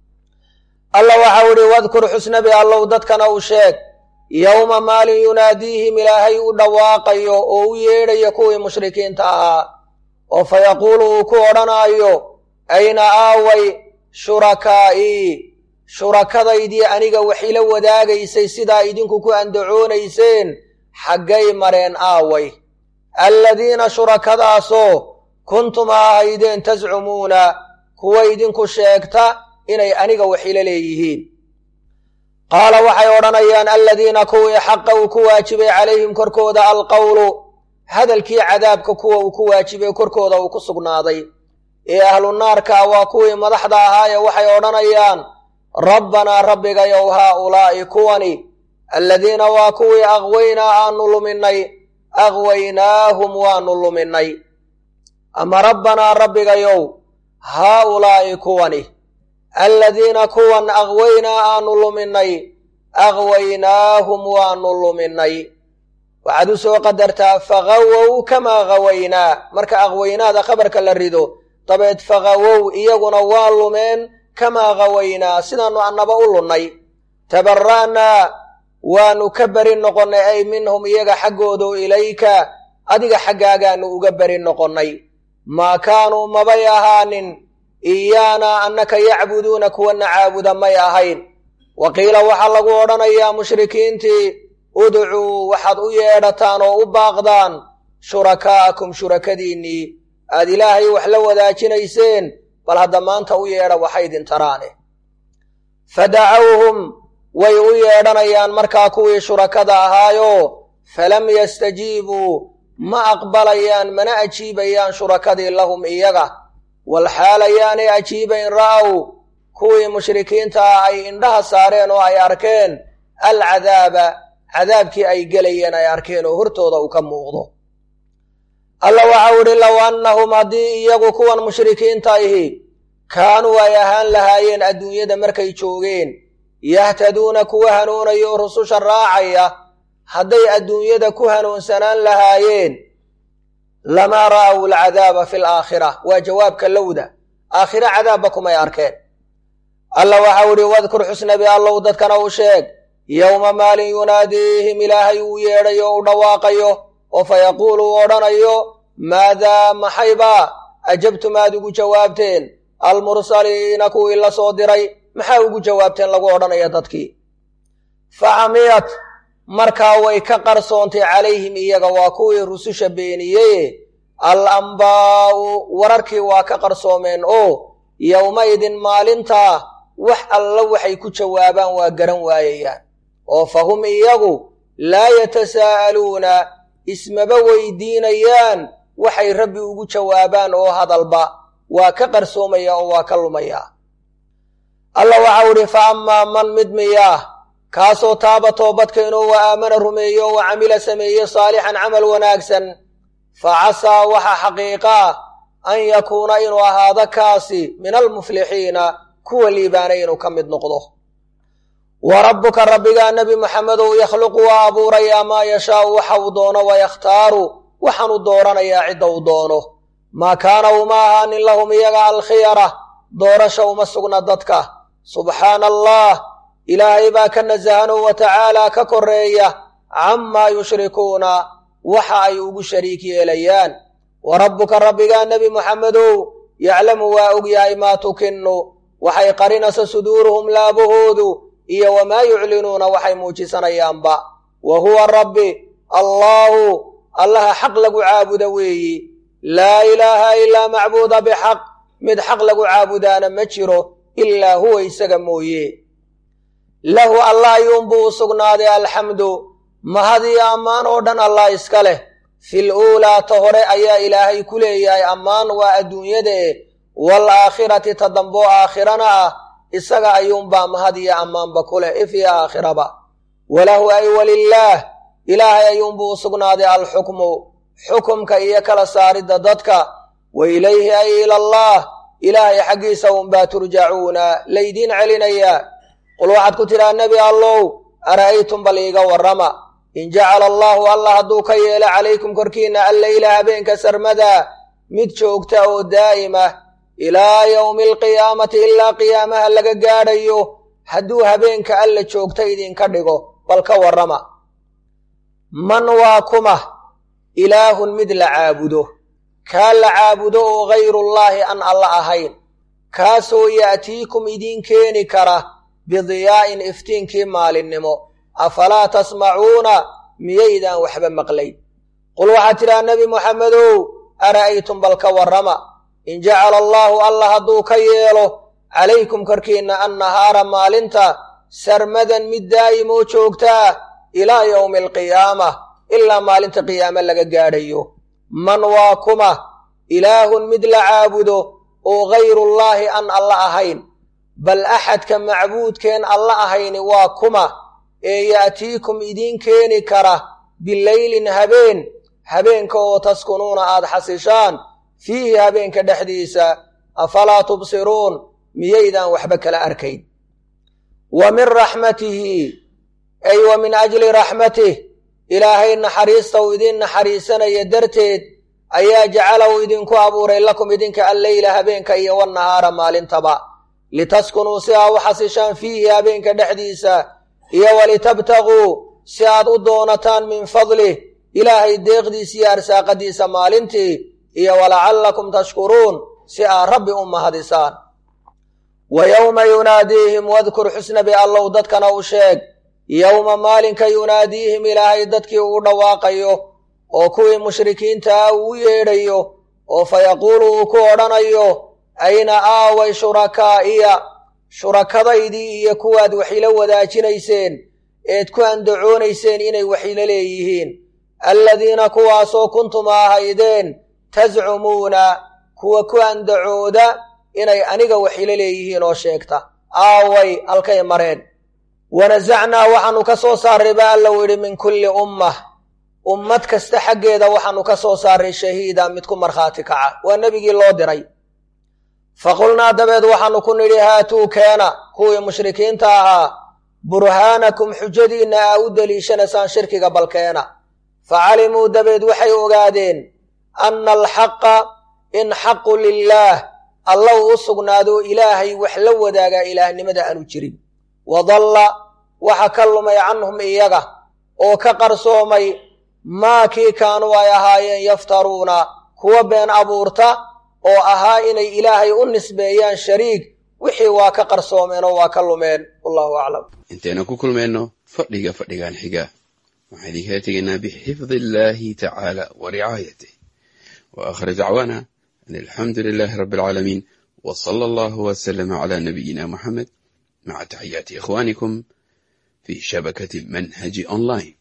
alla waxau idhi wadkur xusnabi allow dadkana u sheeg yowma maalin yunaadiihim ilaahay u dhawaaqayo oo u yeedhayo kuwii mushrikiinta ahaa oo fa yaquulu uu ku odhanaayo ayna aaway shurakaa'ii shurakadaydii aniga wax ila wadaagaysay sidaa idinku ku andacoonayseen xaggay mareen aaway alladiina shurakadaasoo kuntum a ahaydeen tascumuuna kuwa idinku sheegta inay aniga wax ila leeyihiin qaala waxay odhanayaan aladiina kuwii xaqa uu ku waajibay calayhim korkooda alqowlu hadalkii cadaabka kuwa uu ku waajibay korkooda uu ku sugnaaday ee ahlu naarka waa kuwii madaxda ahaaye waxay odhanayaan rabbanaa rabbigayow haaulaa'i kuwani aladiina waa kuwii aqwaynaa aanu luminay aqwaynaahum waanu luminay ama rabbanaa rabbigayow haaulaa'i kuwani aladiina kuwan aqwaynaa aanu luminay aqwaynaahum waanu luminay waxaad u soo qadartaa faqawow kamaa qawaynaa marka aqwaynaada khabarka la rido dabeed faqawow iyaguna waa lumeen kamaa qawaynaa sidaannu annaba u lunnay tabara'naa waanu ka beri noqonnay ay minhum iyaga xaggoodo ilayka adiga xaggaagaanu uga beri noqonnay maa kaanuu mabay ahaanin iyaanaa annaka yacbuduuna kuwana caabuda may ahayn wa qiila waxaa lagu odhanayaa mushrikiintii udcuu waxaad u yeedhataan oo u baaqdaan shurakaa'akum shurakadiinnii aad ilaahay wax la wadaajinayseen bal hadda maanta u yeedha waxaydin taraane fadacawhum way u yeedhanayaan markaa kuwii shurakada ahaayo falam yastajiibuu ma aqbalayaan mana ajiibayaan shurakadii lahum iyaga walxaal ayaanay ajiibayn ra'aw kuwii mushrikiinta ah ay indhaha saareen oo ay arkeen alcadaaba cadaabkii ay gelayeen ay arkeen oo hortooda uu ka muuqdo alla waxau idhi low annahum haddii iyagu kuwan mushrikiinta ihi kaanuu ay ahaan lahaayeen adduunyada markay joogeen yahtaduuna kuwa hanuunayo rususha raacaya hadday adduunyada ku hanuunsanaan lahaayeen lamaa ra'aw alcadaaba fi alaakhira waa jawaabka lowda aakhira cadaabba kumay arkeen alla waxau idhi wadkur xusnabi allow dadkana u sheeg yowma maalin yunaadiihim ilaahay uu yeedhayo u dhawaaqayo oo fa yaquulu uu odhanayo maadaa maxaybaa ajabtum aad ugu jawaabteen almursaliina kuwii la soo diray maxaa ugu jawaabteen lagu odhanaya dadkii fa camiyat markaa way ka qarsoontay calayhim iyaga waa kuwii rususha beeniyeye al ambaa'u wararkii waa ka qarsoomeen oo yowmaydin maalintaa wax alla waxay ku jawaabaan waa garan waayayaan oo fa hum iyagu laa yatasaa'aluuna ismaba weydiinayaan waxay rabbi ugu jawaabaan oo hadalba waa ka qarsoomaya oo waa ka lumaya alla waxau idhi fa ammaa man mid miyaah kaasoo taaba toobadkeenoo wa aamana rumeeyo wa camila sameeye saalixan camal wanaagsan fa casaa waxa xaqiiqa ah an yakuuna inuu ahaado kaasi min almuflixiina kuwa liibaanay inuu ka mid noqdo wa rabbuka rabbigaa nebi moxamedow yakhluqu waa abuurayaa maa yashaau waxa uu doono wayakhtaaru waxaanu dooranayaa cidda uu doono maa kaana uma ahaanin lahum iyaga alkhiyara doorasha uma sugna dadka subxaana allah ilaahay baa ka nasahanoo wa tacaalaa ka koreeya camaa yushrikuuna waxa ay ugu shariik yeelayaan wa rabbuka rabbigaa nebi moxamedow yaclamu waa og yahay maa tukinu waxay qarinaysa suduuruhum laabahoodu iyo wamaa yuclinuuna waxay muujisanayaanba wa huwa rabbi allaahu allaha xaq lagu caabuda weeyi laa ilaaha ilaa macbuuda bixaq mid xaq lagu caabudaana ma jiro ilaa huwa isaga mooye lahu allah ayuunbuu u sugnaaday alxamdu mahadiyo ammaan oo dhan allah iska leh fil uulaa ta hore ayaa ilaahay ku leeyahay ammaan waa adduunyadae wal aakhirati ta damboo aakhirana ah isaga ayuunbaa mahadiyo ammaanba ku leh if iyo aakhiraba walahu ay walilaah ilaahay ayuunbuu u sugnaaday alxukmu xukumka iyo kala saaridda dadka wa ilayhi ay ilallaah ilaahay xaggiisa unbaa turjacuuna laydiin celinayaa qul waxaad ku tidhaa nebi allow ara'aytum bal iiga warrama in jacala allaahu allah hadduu ka yeelo calaykum korkiinna alleyla habeenka sarmadaa mid joogta oo daa'ima ilaa yowmi alqiyaamati ilaa qiyaamaha laga gaadhayo hadduu habeenka alla joogta idinka dhigo bal ka warrama man waa kuma ilaahun mid la caabudo kaa la caabudo oo hayrullaahi aan alla ahayn kaasoo ya'tiikum idiin keeni kara bidiyaa'in iftiinkii maalinnimo afalaa tasmacuuna miyaydaan waxba maqlayn qul waxaad tidhaha nebi moxamedow ara'aytum bal ka warrama in jacala allaahu allah hadduu ka yeelo calaykum korkiinna annahaara maalinta sarmadan mid daa'imoo joogtaa ilaa yowmi alqiyaama ilaa maalinta qiyaame laga gaadhayo man waa kuma ilaahun mid la caabudo oo hayrullaahi aan alla ahayn bal axadka macbuudkeen alla ahayni waa kuma ee ya'tiikum idiin keeni kara bileylin habeen habeenka oo taskunuuna aad xasishaan fiihi habeenka dhexdiisa afalaa tubsiruun miyaydaan waxba kala arkayn wa min raxmatihi ay wa min ajli raxmatih ilaahay naxariista uu idiin naxariisanaya darteed ayaa jacala uu idinku abuuray lakum idinka alleyla habeenka iyo wannahaara maalintaba litaskunuu si aa u xasishaan fiihi habeenka dhexdiisa iyo walitabtaguu si aad u doonataan min fadlih ilaahay deeqdiisa iyo arsaaqadiisa maalintii iyo walacallakum tashkuruun si aad rabbi u mahadisaan wa yowma yunaadiihim wadkur xusnabi allow dadkana u sheeg yowma maalinka yunaadiihim ilaahay dadkii ugu dhawaaqayo oo kuwii mushrikiintaa uu u yeedhayo oo fa yaquulu uu ku odhanayo ayna aaway shurakaa'iya shurakadaydii iyo kuwaad waxila wadaajinayseen eed ku andacoonayseen inay waxila leeyihiin alladiina kuwaasoo kuntum ahaydeen tascumuuna kuwa ku andacooda inay aniga waxila leeyihiin oo sheegta aaway halkay mareen wanasacnaa waxaanu ka soo saarray ba alla u yidhi min kulli ummah ummad kasta xaggeeda waxaanu ka soo saarray shahiida mid ku markhaati kaca waa nebigii loo diray faqulnaa dabeed waxaanu ku nidhi haatuu keena kuwii mushrikiinta ahaa burhaanakum xujadiinna aa u deliishanaysaan shirkiga balkeena facalimuu dabeed waxay ogaadeen anna alxaqa in xaqu lilaah alla uu u sugnaado ilaahay wax la wadaagaa ilaahnimada aanu jirin wadalla waxa ka lumay canhum iyaga oo ka qarsoomay maa kii kaanuu ay ahaayeen yaftaruuna kuwa been abuurta oo ahaa inay ilaahay u nisbeeyaan shariig wixii waa ka qarsoomeen oo waa ka lumeen wallahu aclam intaynu ku kulmayno fadhiga fadhigan xiga waxaan idinkala tegaynaa bixifdi illaahi tacaala wa ricaayatih wa aakhir dacwaana an alxamdu lilaahi rabbi alcaalamiin wa sala allahu wasalama calaa nabiyina muxamed maca taxiyaati ikhwaanikum fi shabakati manhaji online